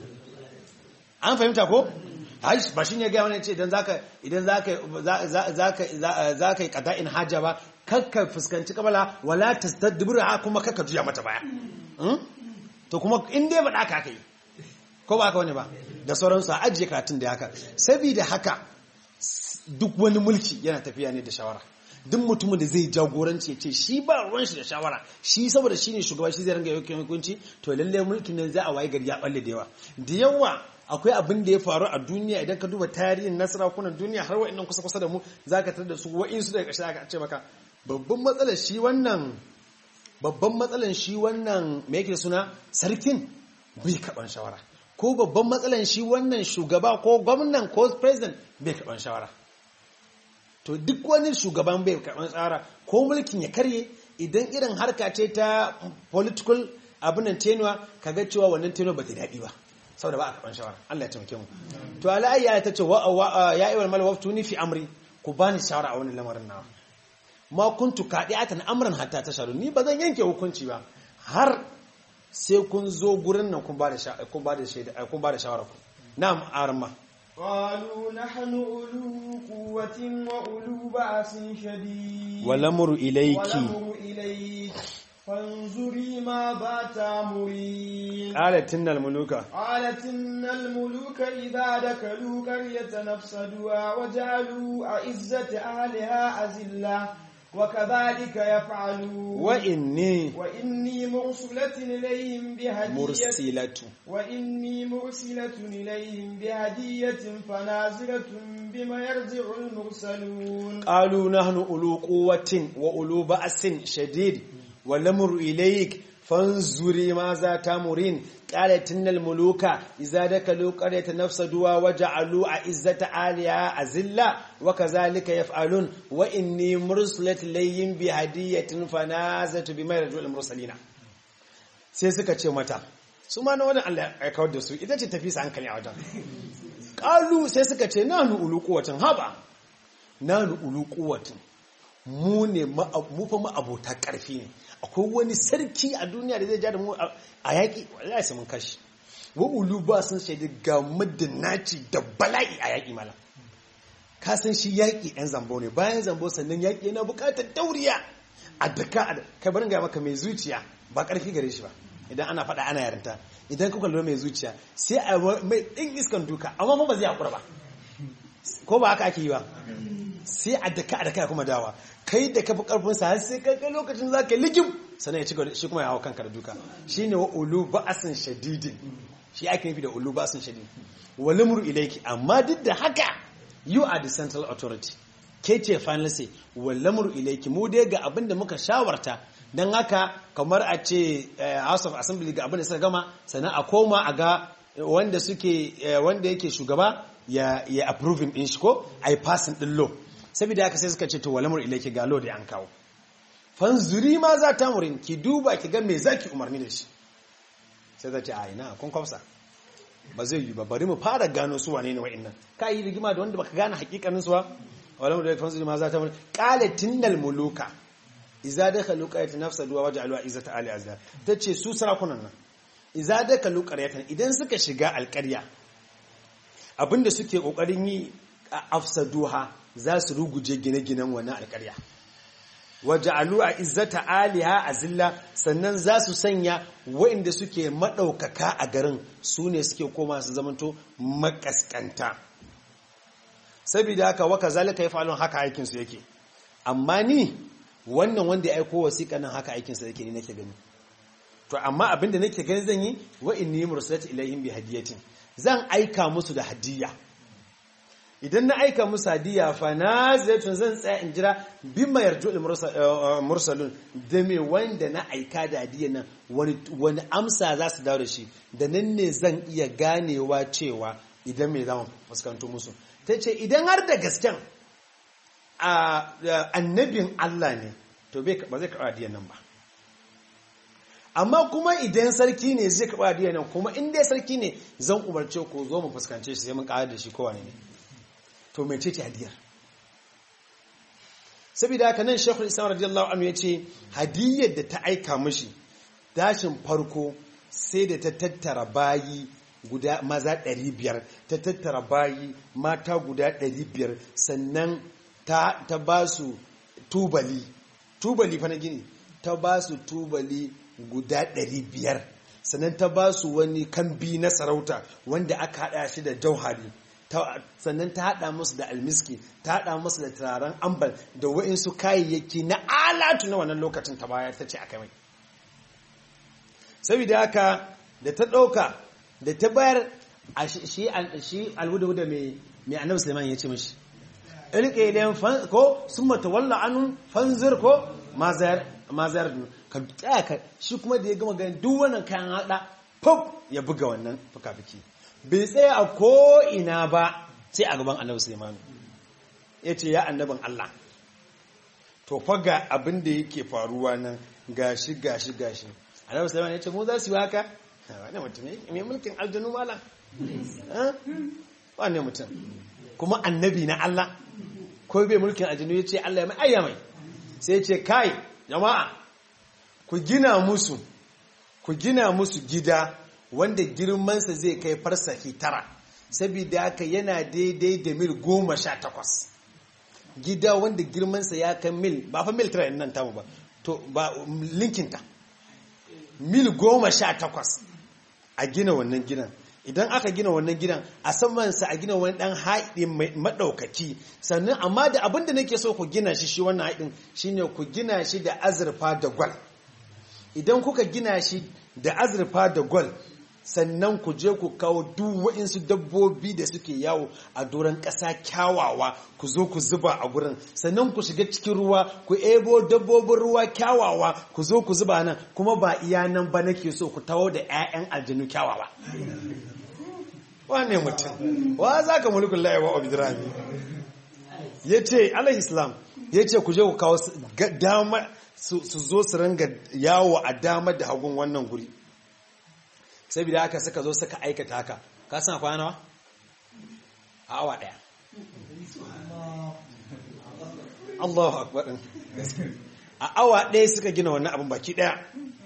an fahimta ko ba shi ne gaya wani ce idan zaka idan zaka zaka zaka yi qada'in haja ba kakka fuskanci kabala wala tastadbira kuma kakka juya mata baya to kuma in dai ba ka kai ko ba ka wani ba da sauransu a ajiye karatun da haka saboda haka duk wani mulki yana tafiya ne da shawara duk mutumin da zai jagoranci ya ce shi ba ruwan shi da shawara shi saboda shi ne shugaba shi zai ranga yaukin hukunci to lalle mulkin nan za a waye gari ya balle da yawa da yawa akwai abin da ya faru a duniya idan ka duba tarihin na sarakunan duniya har wa'annan kusa kusa da mu za ka tar da su wa'insu daga ƙarshe aka ce maka babban matsalar shi wannan babban matsalar shi wannan me yake suna sarkin bai kaɓan shawara ko babban matsalar shi wannan shugaba ko gwamnan ko president bai kaɓan shawara to duk wani shugaban bai karɓar tsara ko mulkin ya karye idan irin harka ce ta political abinan tenuwa kaga cewa wannan tenuwa ba ta daɗi ba saboda ba a karɓar shawara Allah ya taimake mu to ala'ayya ta ce ya iwal mal waftuni fi amri ku bani shawara a wani lamarin nawa ma kuntu qadi'atan amran hatta tasharu ni ba zan yanke hukunci ba har sai kun zo gurin nan kun ba da kun ba da shaida kun ba da shawara ku na'am arma قالوا نحن أولو قوة وأولو بأس شديد والأمر إليك والأمر إليك فانظري ماذا تأمرين قالت إن الملوك قالت إن الملوك إذا دخلوا قرية نفسدوها وجعلوا أعزة أهلها أذلة وكذلك يفعلون وإني وإني مرسلة إليهم بهدية مرسلة وإني مرسلة إليهم بهدية فنازلة بما يرجع المرسلون قالوا نحن أولو قوة وأولو بأس شديد والأمر إليك فانظري ماذا تامرين قالت إن الملوك إذا دخلوا قرية نفسدوها وجعلوا عزة آلهة أذلة وكذلك يفعلون وإني مرسلة إليهم بهدية فنازلت بما يرجع المرسلين sai suka ce mata su ma na wani Allah ya kawar da su ita ce tafi su hankali a wajen ƙalu sai suka ce na nu ulu kuwatin haba na nu ulu kuwatin mu ne mu fa ma'abota ƙarfi ne akwai wani sarki a duniya da zai ja da mu a yaƙi wallahi sai mun kashi wa ulu ba sun shaidi ga naci da bala'i a yaƙi mala ka san shi yaƙi ɗan zambo ne bayan zambo sannan yaƙi yana buƙatar dauriya a daka kai barin ga maka mai zuciya ba ƙarfi gare shi ba idan ana faɗa ana yarinta idan kuka lura mai zuciya sai a mai ɗin iskan duka amma ba zai haƙura ba ko ba haka ake yi ba sai a daka a daka kuma dawa kai da kafi karfin sa har sai kai kai lokacin za ka ligim sannan ya ci gaba shi kuma ya hawa kanka da duka shine wa ulu ba'asin shadidin shi ake nufi da ulu ba'asin shadidin wal amru ilayki amma duk da haka you are the central authority ke ce final say wal amru ilayki mu dai ga abin da muka shawarta dan haka kamar a ce house of assembly ga abin da suka gama sannan a koma a ga wanda suke wanda yake shugaba ya ya approving din shi ko ai passing din law saboda haka sai suka ce to walamur ilaiki ga law da an kawo fanzuri ma za ta murin ki duba ki ga me zaki umarni da shi sai za ce a ina kun kwafsa ba zai yi ba bari mu fara gano su wane ne wa'annan ka yi rigima da wanda baka gane hakikanin su ba walamur ilaiki fanzuri ma za ta murin qalatin dal muluka idza dakhalu qaryatan nafsadu wa waja'alu izzata ali azza tace su sarakunan nan idza dakhalu qaryatan idan suka shiga alqarya abinda suke kokarin yi a afsaduha za su ruguje gine-ginen wannan alkarya waja'alu a izzata aliha azilla sannan za su sanya waɗanda suke maɗaukaka a garin su ne suke koma su zamanto makaskanta saboda haka waka zalika ya falon haka aikinsu yake amma ni wannan wanda ya aiko wasiƙa nan haka aikinsa yake ni nake gani to amma abinda nake gani zan yi wa inni mursalatu ilaihim bi hadiyatin zan aika musu da hadiyya idan na aika musu hadiyya fa nazatun zan tsaya in jira bima yarju mursalun da me wanda na aika da hadiyya nan wani wani amsa za su dawo da shi da nan ne zan iya ganewa cewa idan me zan fuskanto musu tace idan har da gasken annabin Allah ne to ba zai karɓa hadiyyar nan ba amma kuma idan sarki ne zai karɓa hadiyyar nan kuma in dai sarki ne zan umarce ku zo mu fuskance shi sai mun ƙarar da shi kowane ne to mai ce hadiyar saboda haka nan shekul islam radiyallahu anhu ya ce hadiyyar da ta aika mishi dashin farko sai da ta tattara bayi guda maza 500 ta tattara bayi mata guda 500 sannan ta, ta ba su tubali tubali fa na gini ta ba su tubali guda 500 sannan ta ba su wani kambi na sarauta wanda aka hada shi da jauhari sannan ta hada musu da almiski ta hada musu da turaren ambal da wa'insu kayayyaki na alatu na wannan lokacin ta baya ta ce aka mai saboda haka da ta ɗauka da ta bayar a shi alhuda-huda mai annabi suleiman ya ce mashi ilke idan ko sun mata walla anun fanzir ko mazayar ka tsaya ka shi kuma da ya gama ganin duk wannan kayan hada pop ya buga wannan fuka-fuki bai tsaya a ko'ina ba sai a gaban annabi suleiman ya ce ya annabin allah to faga abin da yake faruwa nan gashi gashi gashi annabi suleiman ya ce mu za su yi haka wane mutum mai mulkin aljanu malam wane mutum kuma annabi na allah ko bai mulkin aljanu ya ce Allah ya mai ayya mai sai ce kai jama'a ku gina musu ku gina musu gida wanda girmansa zai kai farsahi tara saboda haka yana daidai da mil goma sha takwas gida wanda girmansa ya kai mil ba fa mil tara nan tamu ba to ba linkinta mil goma sha takwas a gina wannan gidan idan aka gina wannan gidan a samansa a gina wani dan haɗi maɗaukaki sannan amma da abinda nake so ku gina shi shi wannan haɗin shine ku gina shi da azurfa da gwal idan kuka gina shi da azurfa da gwal sannan ku je ku kawo duk waɗansu dabbobi da suke yawo a doron ƙasa kyawawa ku zo ku zuba a gurin sannan ku shiga cikin ruwa ku ebo dabbobin ruwa kyawawa ku zo ku zuba nan kuma ba iya nan ba nake so ku tawo da 'ya'yan aljanu kyawawa wane mutum wa za ka mulkun layewa obidirami ya ce alayhi islam ya ce ku je ku kawo dama su zo su ranga yawo a dama da hagun wannan guri saboda haka suka zo suka aikata haka ka san kwana nawa a awa daya Allahu akbar a awa daya suka gina wannan abin baki daya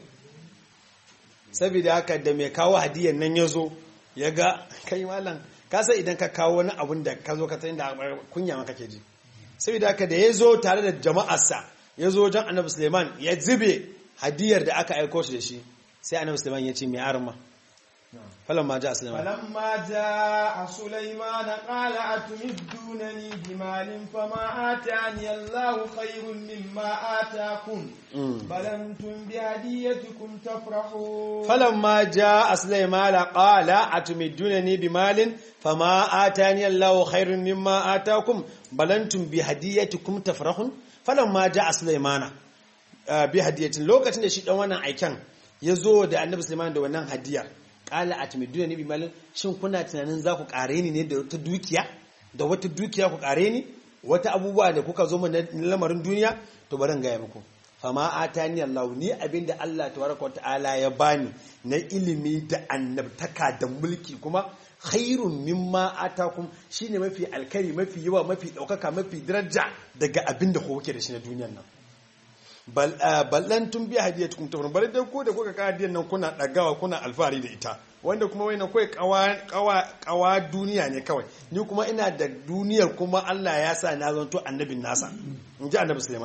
saboda haka da mai kawo hadiyar nan ya zo ya ga kai malam kasa idan ka kawo wani abun da ka zo ka tsayin da kunya maka ke ji saboda haka da ya zo tare da jama'arsa ya zo wajen annabi suleiman ya zube hadiyar da aka aiko shi da shi sai annabi suleiman ya ce mai arma فلما جاء سليمان فلما جاء سليمان قال أتمدونني بمال فما آتاني الله خير مما آتاكم بل أنتم بهديتكم تفرحون فلما جاء سليمان قال أتمدونني بمال فما آتاني الله خير مما آتاكم بل أنتم بهديتكم تفرحون فلما جاء سليمان بهدية لوكacin da shi dan wannan aikan yazo da Annabi Sulaiman da wannan hadiyar kala a timiduna ne bi malin shin kuna tunanin za ku kare ni ne da wata dukiya da wata dukiya ku kare ni wata abubuwa da kuka zo na lamarin duniya to bari in gaya muku fama atani Allah ni abinda Allah tabaraka wa ta'ala ya bani na ilimi da annabtaka da mulki kuma khairun mimma atakum shine mafi alkari mafi yawa mafi daukaka mafi daraja daga abinda ku kuke da shi na duniyar nan ballan tun biya hadiyar tukun tafirin bari dai ko da kuka kawo hadiyar nan kuna ɗagawa kuna alfahari da ita wanda kuma wai na kawai kawa duniya ne kawai ni kuma ina da duniyar kuma Allah ya sa na zanto annabin nasa in ji annabi Suleiman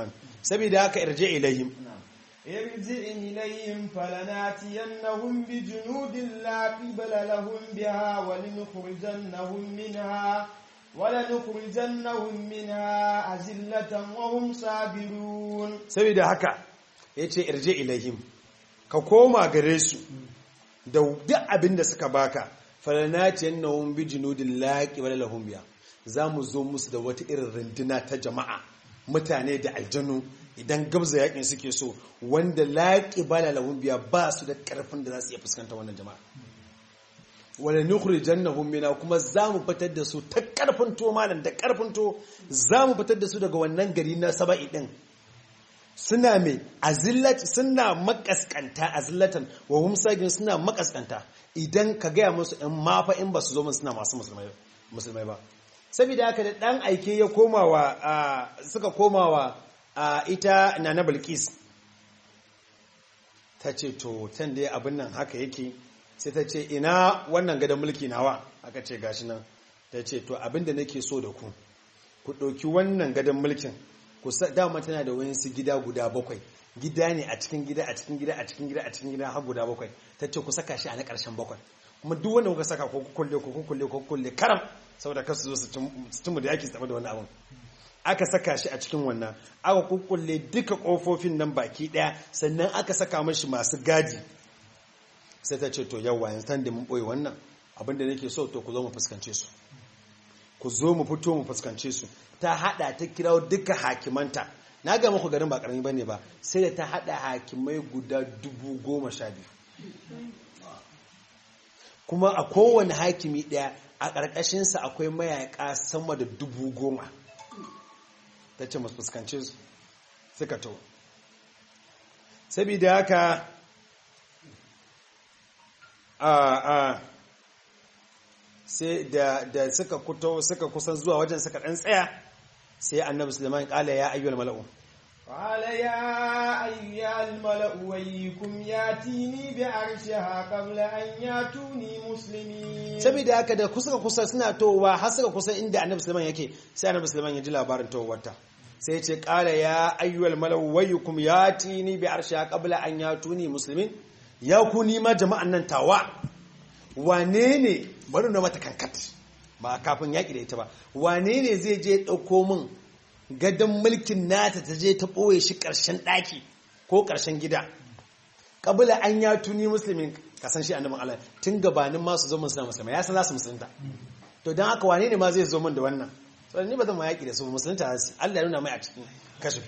saboda haka irje ilayhim ارجع إليهم فلناتينهم بجنود لا قبل لهم بها ولنخرجنهم منها ولنخرجنهم منها أزلة وهم صابرون saboda haka yace irje ilayhim ka koma gare su da duk abin da suka baka falanatiyannahum bi junudin laqi wala lahum biya zamu zo musu da wata irin runduna ta jama'a mutane da aljanu idan gabza yakin suke so wanda laqi bala lahum biya ba su da karfin da za su iya fuskanta wannan jama'a wala nukhrijannahum mina kuma zamu fitar da su ta karfin to malam da karfin to zamu fitar da su daga wannan gari na saba'i din suna mai azillat suna makaskanta azillatan wa hum sagin suna makaskanta idan ka gaya musu in mafa in ba su zo mun suna masu musulmai ba saboda haka da dan aike ya komawa suka komawa ita nana bilkis ta ce to tan da abin nan haka yake sai ta ce ina wannan gadon mulki nawa aka ce gashi nan ta ce to abin da nake so da ku ku ɗauki wannan gadon mulkin kusa dama tana da wayansu gida guda bakwai gida ne a cikin gida a cikin gida a cikin gida a cikin gida har guda bakwai ta ce ku saka shi a na ƙarshen bakwai kuma duk wanda kuka saka ko kulle ko kulle ko kulle karam saboda kar su zo su cin da yaki tsaye da wani abun aka saka shi a cikin wannan aka kukkulle duka kofofin nan baki daya sannan aka saka mashi masu gadi sai ta ce to yawa yanzu da mun boye wannan abinda nake so to ku zo mu fuskance su ku zo mu fito mu fuskance su ta hada ta kirawo duka hakimanta na ga muku garin ba karami bane ba sai da ta hada hakimai guda dubu goma sha biyu kuma a kowane hakimi daya a ƙarƙashinsa akwai mayaka sama da dubu goma ta ce masu fuskance su suka to saboda haka a a sai da suka kuto suka kusan zuwa wajen suka ɗan tsaya sai annabi sulaiman ƙala ya ayyual mala'u قال يا أيها الملأ ويكم ياتيني بعرشها قبل أن ياتوني مسلمين saboda haka da kusa kusa suna towa har suka kusa inda annabi sulaiman yake sai annabi sulaiman ya ji labarin towarta sai ce qala ya ayyuhal malau wayyukum yatini bi arshiha qabla an yatuni muslimin ya ku ni ma jama'an nan tawa wane ne bari na mata kankat ba kafin yaki da ita ba wane ne zai je dauko min gadon mulkin nata ta je ta ɓoye shi ƙarshen ɗaki ko ƙarshen gida ƙabila an ya tuni musulmin kasan shi annabin Allah tun gabanin masu zo suna musulma ya san za su musulunta to don haka wane ne ma zai zo min da wannan tsoron ni ba zan ma yaƙi da su musulunta su Allah ya nuna mai a cikin kashafi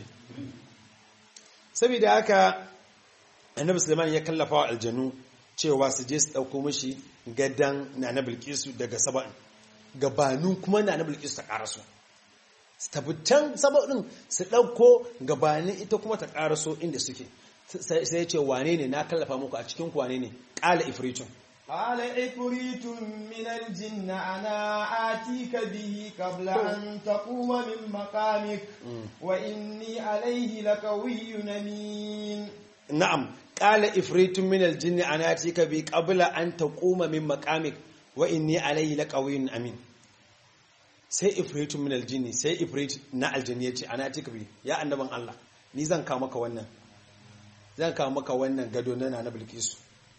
saboda haka annabi Sulaiman ya kallafa wa aljanu cewa su je su ɗauko mishi gadon na na bilkisu daga saba'in gabanin kuma na na bilkisu ta ƙarasu su tafi can saba'in su ɗauko gabanin ita kuma ta ƙaraso inda suke sai ya ce wane ne na kallafa muku a cikin ku wane ne ƙala ifritun قال عفريت من الجن أنا آتيك به قبل أن تقوم من مقامك وإني عليه لقوي أمين na'am ƙala ifritun min aljinni ana atika bi qabla an taquma min maqamik wa inni alayhi laqawiyyun amin sai ifritun min aljinni sai ifrit na aljinni yace ana atika bi ya annaban Allah ni zan kawo maka wannan zan kawo maka wannan gado na na bilkisu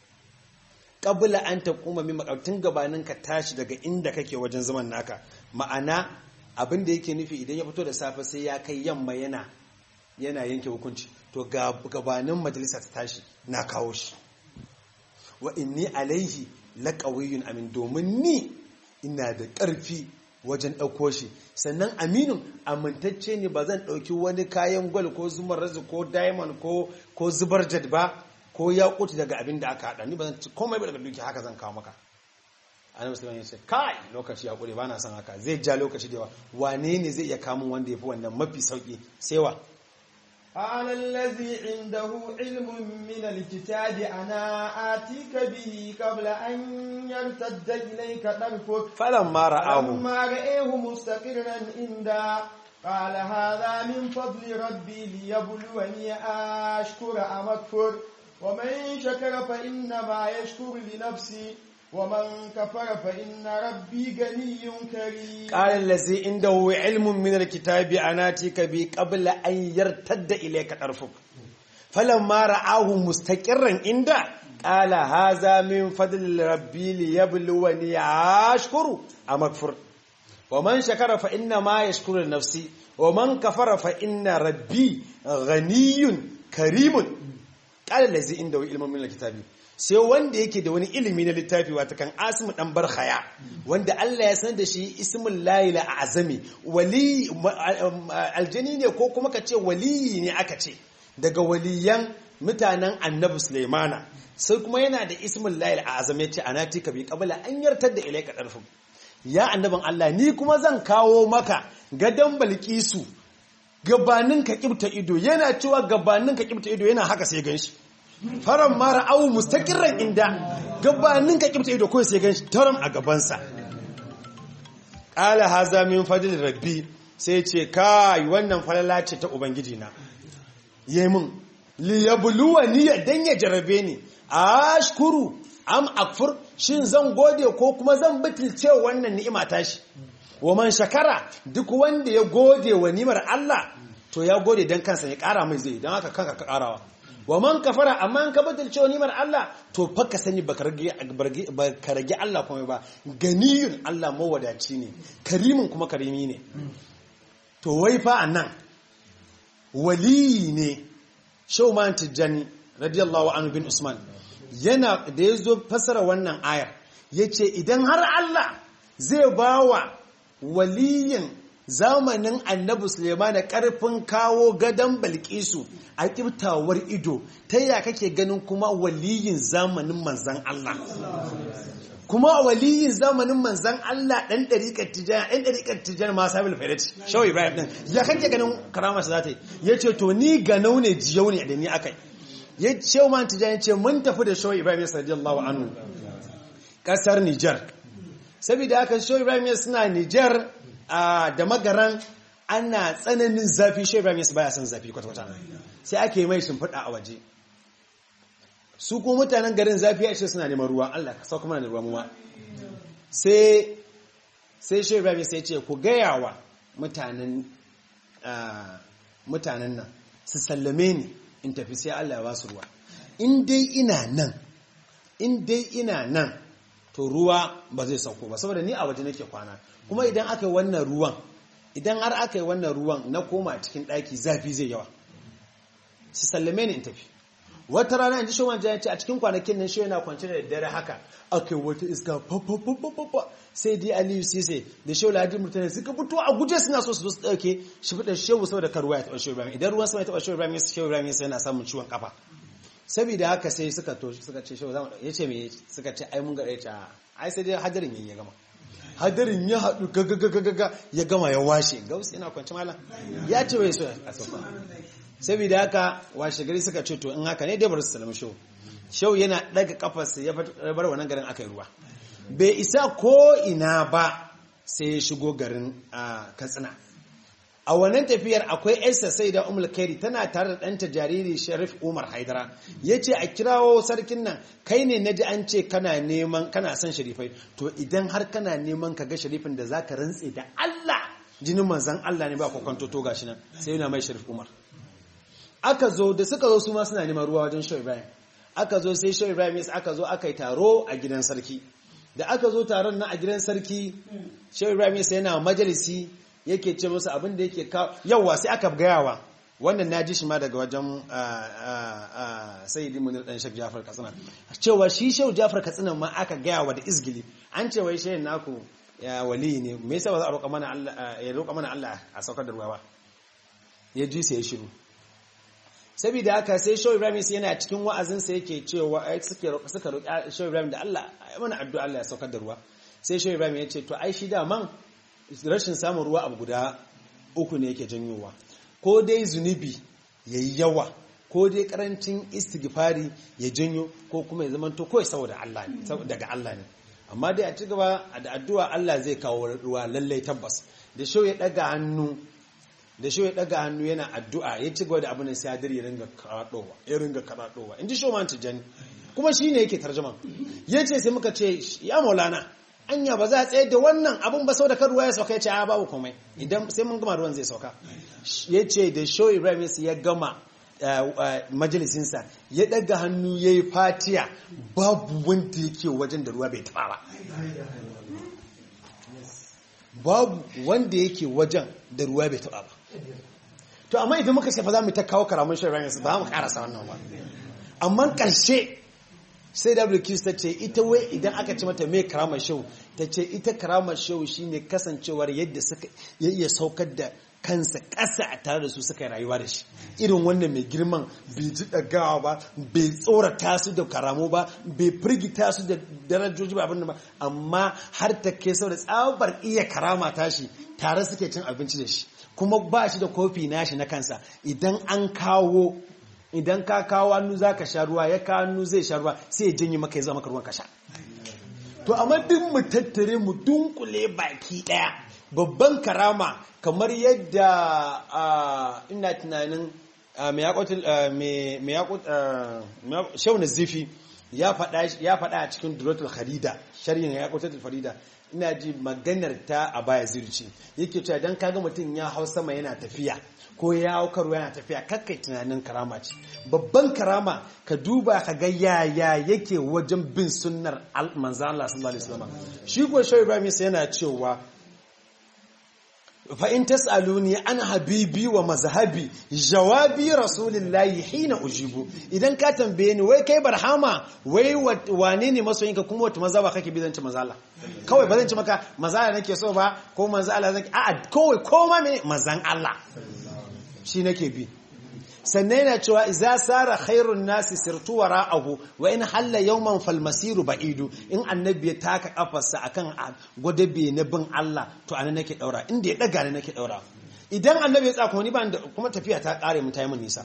qabla an taquma min maqam tun gabanin ka tashi daga inda kake wajen zaman naka ma'ana abin da yake nufi idan ya fito da safe sai ya kai yamma yana yana yanke hukunci to gabanin majalisa ta tashi na kawo shi wa inni alaihi laqawiyyun amin domin ni ina da ƙarfi wajen ɗauko shi sannan aminin amintacce ne ba zan ɗauki wani kayan gwal ko zumar razi ko diamond ko ko zubar jad ba ko yakuti daga abin da aka haɗa ni ba zan ci komai ba daga duki haka zan kawo maka annabi musulman ya ce kai lokaci ya ƙure ba na son haka zai ja lokaci da yawa wane ne zai iya kamun wanda ya fi wannan mafi sauƙi sai wa قال الذي عنده علم من الكتاب أنا آتيك به قبل أن يرتد إليك طرفك فلما رآه فلما رآه مستقرا عنده قال هذا من فضل ربي ليبلوني أشكر أم أكفر ومن شكر فإنما يشكر لنفسي ومن كفر فإن ربي غني كريم قال الذي عنده علم من الكتاب أناتيك به قبل أن يرتد إليك طرفك فلما رآه مستقرا عنده قال هذا من فضل ربي ليبلوني أشكر أم أكفر ومن شكر فإنما يشكر لنفسه ومن كفر فإن ربي غني كريم قال الذي عنده علم من الكتاب sai wanda yake da wani ilimi na littafi wata kan asimu dan barhaya wanda Allah ya san da shi ismul layla a azami wali aljani ne ko kuma ka ce waliyi ne aka ce daga waliyan mutanen annabi sulaimana sai kuma yana da ismul layla a azami ya ce anati ka bi kabila an yartar da ilaika darfin ya annabin Allah ni kuma zan kawo maka gadon balkisu gabanin ka kibta ido yana cewa gabanin ka kibta ido yana haka sai ganshi faran mara awu mustaqirran inda gabanin ka kibta ido ko sai ganshi taram a gabansa qala haza min fadl rabbi sai ce kai wannan falala ce ta ubangiji na yemin li yabluwani dan ya jarabe ni ashkuru am akfur shin zan gode ko kuma zan bitilce wannan ni'ima tashi wa man shakara duk wanda ya gode wa ni'imar Allah to ya gode dan kansa ya kara mai zai dan haka kanka ka karawa wa man kafara amma an ka bitilce wa ni'imar Allah to fa ka sani baka rage baka rage Allah kuma ba ganiyun Allah mawadaci ne karimin kuma karimi ne to wai fa anan wali ne Shauman Tijjani radiyallahu anhu bin Usman yana da ya zo fasara wannan ayar ya ce idan har Allah zai ba wa waliyin zamanin annabi Suleiman da ƙarfin kawo gadon balkisu a ƙiftawar ido ta yaya kake ganin kuma waliyin zamanin manzan Allah kuma waliyin zamanin manzan Allah ɗan ɗariƙar tijjana ɗan ɗariƙar tijjana ma sabil fairati shawai ibrahim ɗin ya kake ganin karama shi za ta yi ya ce to ni ganau ne jiyau ne da ni aka yi ya ce man tijjani ce mun tafi da shawai ibrahim ya radiyallahu anhu ƙasar nijar saboda haka shawai ibrahim ya suna nijar da magaran ana tsananin zafi shawai ibrahim ya baya son zafi kwata-kwata sai ake mai shimfiɗa a waje su ko mutanen garin zafi ya ce suna neman ruwa Allah ka sauka mana da ruwa muwa sai sai shi Ibrahim sai ce ku gaya wa mutanen mutanen nan su sallame ni in tafi sai Allah ya ba su ruwa in dai ina nan in dai ina nan to ruwa ba zai sauko ba saboda ni a waje nake kwana kuma idan aka yi wannan ruwan idan har aka yi wannan ruwan na koma cikin ɗaki zafi zai yawa su sallame ni in tafi wata rana in ji shawar jayan ce a cikin kwanakin nan shi yana kwanci da dare haka aka yi wata iska papapapapa sai dai aliyu sise da shehu lahadi mutane suka fito a guje suna so su zo su ɗauke shi fi da shehu saboda karuwa ya taɓa shehu ibrahim idan ruwan sama ya taɓa shehu ibrahim shehu ibrahim yana samun ciwon kafa saboda haka sai suka to suka ce shehu zama ya ce me suka ce ai mun ga ɗaya ce ai sai dai hadarin ya gama hadarin ya haɗu gagagagaga ya gama ya washe gausu yana kwanci malam ya ce wai so a sauka saboda haka washe gari suka ce to in haka ne dai bar su salama shau shau yana daga kafarsa ya bar wannan garin aka yi ruwa bai isa ko ina ba sai ya shigo garin katsina a wannan tafiyar akwai yarsa sai da umar kairi tana tare da ɗanta jariri sharif umar haidara ya ce a kirawo sarkin nan kai ne na ji an ce kana neman kana son sharifai to idan har kana neman ka ga sharifin da za ka rantse da allah jinin manzan allah ne ba kwakwanto to gashi nan sai yana mai sharif umar aka zo da suka zo su ma suna neman ruwa wajen shehu ibrahim aka zo sai shehu ibrahim aka zo aka yi taro a gidan sarki da aka zo taron nan a gidan sarki shehu ibrahim sai yana majalisi yake ce musu abin da yake kawo yawa sai aka gayawa wannan na ji shi ma daga wajen sayyidi munir dan shek jafar katsina cewa shi shehu jafar katsina ma aka gayawa da izgili an ce wai shehu naku ya wali ne me yasa ba za a roƙa mana Allah ya roƙa mana Allah a saukar da ruwa ba ya ji sai ya shiru saboda haka sai Shehu Ibrahim sai yana cikin wa'azinsa yake cewa suke suka roƙi Shehu Ibrahim da Allah ya mana addu'a Allah ya saukar da ruwa sai Shehu Ibrahim ya ce to ai shi daman rashin samun ruwa abu guda uku ne yake janyowa ko dai zunubi yayi yawa ko dai karancin istighfari ya janyo ko kuma ya zama to kawai saboda Allah ne daga Allah ne amma dai a ci gaba da addu'a Allah zai kawo ruwa lallai tabbas da Shehu ya daga hannu da shi ya daga hannu yana addu'a ya ci gaba da abin sai hadir ya ringa karaɗowa ya ringa karaɗowa in ji shoman tijjani kuma shi ne yake tarjuma ya ce sai muka ce ya maulana anya ba za a tsaye da wannan abin ba sau da kan ruwa ya sauka ya ce a babu komai idan sai mun gama ruwan zai sauka ya ce da show ibrahim ya gama majalisinsa ya daga hannu ya yi fatiya babu wanda yake wajen da ruwa bai taba ba babu wanda yake wajen da ruwa bai taba ba to amma idan muka shafa za mu ta kawo karamin shirin ranar ba mu karasa wannan ba amma karshe sai wq ta ce ita wai idan aka ci mata mai karamar shau ta ce ita karamar shau shine kasancewar yadda suka ya iya saukar da kansa ƙasa a tare da su suka yi rayuwa da shi irin wannan mai girman bai ji ɗagawa ba bai tsorata su da karamu ba bai firgita su da darajoji ba abin da ba amma har ta kai sau da tsabar iya karama tashi tare suke cin abinci da shi kuma ba shi da kofi nashi na kansa idan an kawo idan ka kawo hannu za ka sha ruwa ya kawo hannu zai sha ruwa sai ya janye maka ya zama ka ruwan ka sha to amma duk mu tattare mu dunkule baki daya babban karama kamar yadda ina tunanin shau na zifi ya faɗa a cikin duratul kharida shari'in ya kwatar farida ina ji maganar ta a baya zirci yake cewa don kaga mutum ya hau sama yana tafiya ko ya hau karo yana tafiya kakkai tunanin karama ce babban karama ka duba ka ga yaya yake wajen bin sunnar manzan Allah sallallahu alaihi wasallam shi ko shau ibrahim yana cewa fa in tas'aluni an habibi wa mazhabi jawabi rasulillahi hina ujibu idan ka tambaye ni wai kai barhama wai wane ne masoyinka kuma wata mazhaba kake bi zance manzo Allah kawai ba zan ci maka manzo Allah nake so ba ko manzo Allah zan a'a kawai koma me manzan Allah shi nake bi sannan yana cewa iza sara khairun nasi sirtu wara'ahu wa in halla yawman fal masiru ba'idu in annabi ya taka kafarsa akan gwadabe na bin Allah to anan nake daura inda ya daga ne nake daura idan annabi ya tsaka ni ba kuma tafiya ta kare mun tayi mun nisa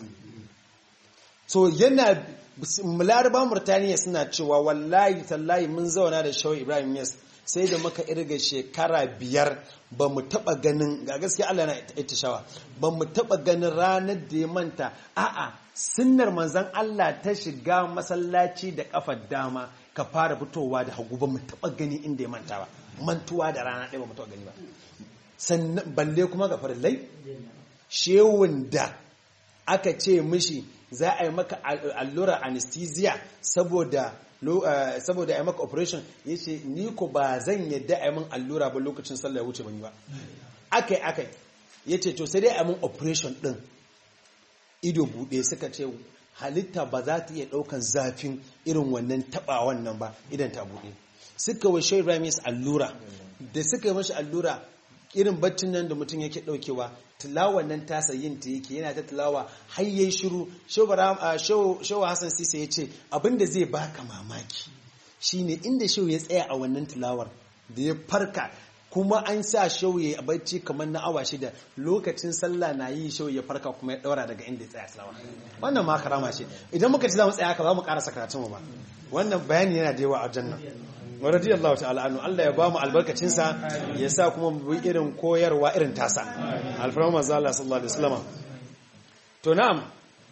so yana laraba murtaniya suna cewa wallahi tallahi mun zauna da shawai ibrahim yas sai da muka irga shekara biyar ba mu taba ganin ga gaskiya Allah na ita shawa ba mu taba ganin ranar da ya manta a'a sunnar manzon Allah ta shiga masallaci da kafar dama ka fara fitowa da hagu ba mu taba gani inda ya manta ba mantuwa da rana ɗaya ba mu taba gani ba sannan balle kuma ga farillai shewun da aka ce mishi za a yi maka allura anesthesia saboda saboda ya maka operation ya ce ni ko ba zan yadda a yi min allura ba lokacin sallah ya wuce ban yi ba akai akai ya ce to sai dai a min operation din ido buɗe suka ce halitta ba za ta iya ɗaukan zafin irin wannan taɓa wannan ba idan ta buɗe suka wa shai ramis allura da suka yi mashi allura irin baccin nan da mutum yake ɗaukewa tilawa nan tasa yin ta yake yana ta tilawa har yayi shiru shewa hassan sisa ya ce abinda zai baka mamaki shine inda shehu ya tsaya a wannan tilawar da ya farka kuma an sa shehu ya bacci kamar na awa shida lokacin sallah na yi shehu ya farka kuma ya daura daga inda ya tsaya tilawa wannan ma karama ce idan muka ci za mu tsaya haka za mu karasa karatun mu ba wannan bayani yana da yawa a jannan wa radiyallahu ta'ala anhu Allah ya bamu albarkacin sa ya sa kuma mu bi irin koyarwa irin tasa alfarma manzo Allah sallallahu alaihi wasallam to na'am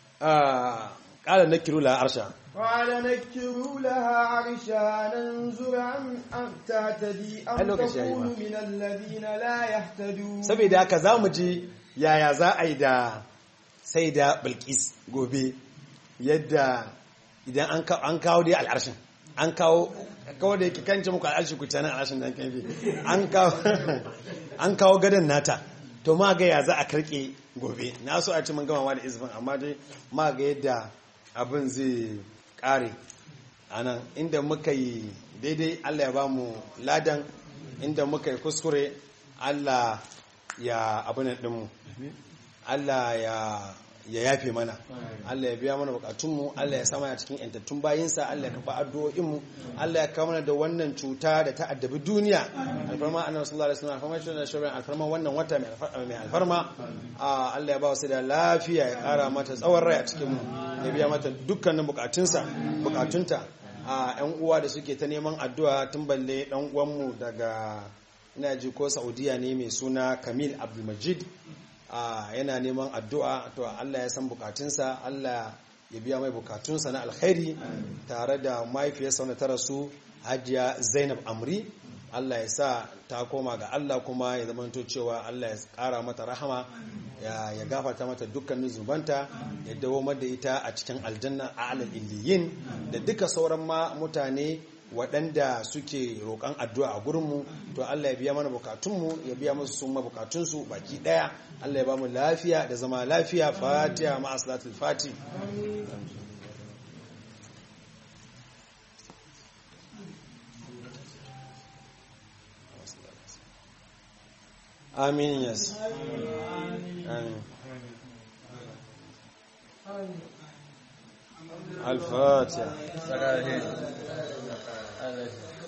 qala nakiru la arsha قال نكروا لها عرشها ننظر أم تهتدي أم تكون من الذين لا يهتدون saboda haka zamu ji yaya za a yi da sai da Bilkis gobe yadda idan an kawo dai al'arshin an kawo kawo da yake kanci muku al'arshi ku tana al'arshin dan kan an kawo an kawo gadon nata to ma ga ya za a karke gobe na so a ci mun gama da izinin amma dai ma ga yadda abin zai kare anan inda muka yi daidai Allah ya ba mu ladan inda muka yi kuskure Allah ya abinan dinmu Allah ya ya yafe mana Allah ya biya mana bukatunmu Allah ya sama a cikin yantattun bayinsa Allah ya kafa addu'o'inmu Allah ya kawo mana da wannan cuta da ta addabi duniya alfarma annabi sallallahu alaihi wasallam alfarma shi da shirin alfarma wannan wata mai alfarma Allah ya ba wasu da lafiya ya kara mata tsawon rai a cikin mu ya biya mata dukkanin bukatunsa bukatunta a yan uwa da suke ta neman addu'a tun balle dan uwanmu daga ina ji ko Saudiya ne mai suna Kamil Abdulmajid yana neman addu'a to Allah ya san bukatunsa Allah ya biya mai bukatunsa na alkhairi tare da mahaifiyarsa wanda ta rasu hajiya zainab amri Allah ya sa ta koma ga Allah kuma ya zamanto cewa Allah ya kara mata rahama ya ya gafarta mata dukkanin zubanta ya dawo da ita a cikin aljanna a alal illiyin da duka sauran ma mutane waɗanda suke roƙon addu'a a gurinmu to Allah ya biya mana bukatunmu ya biya musu sun ma bukatunsu baki ɗaya Allah ya ba mu lafiya da zama lafiya fatiha ma aslatul fati amin yes amin الفاتحة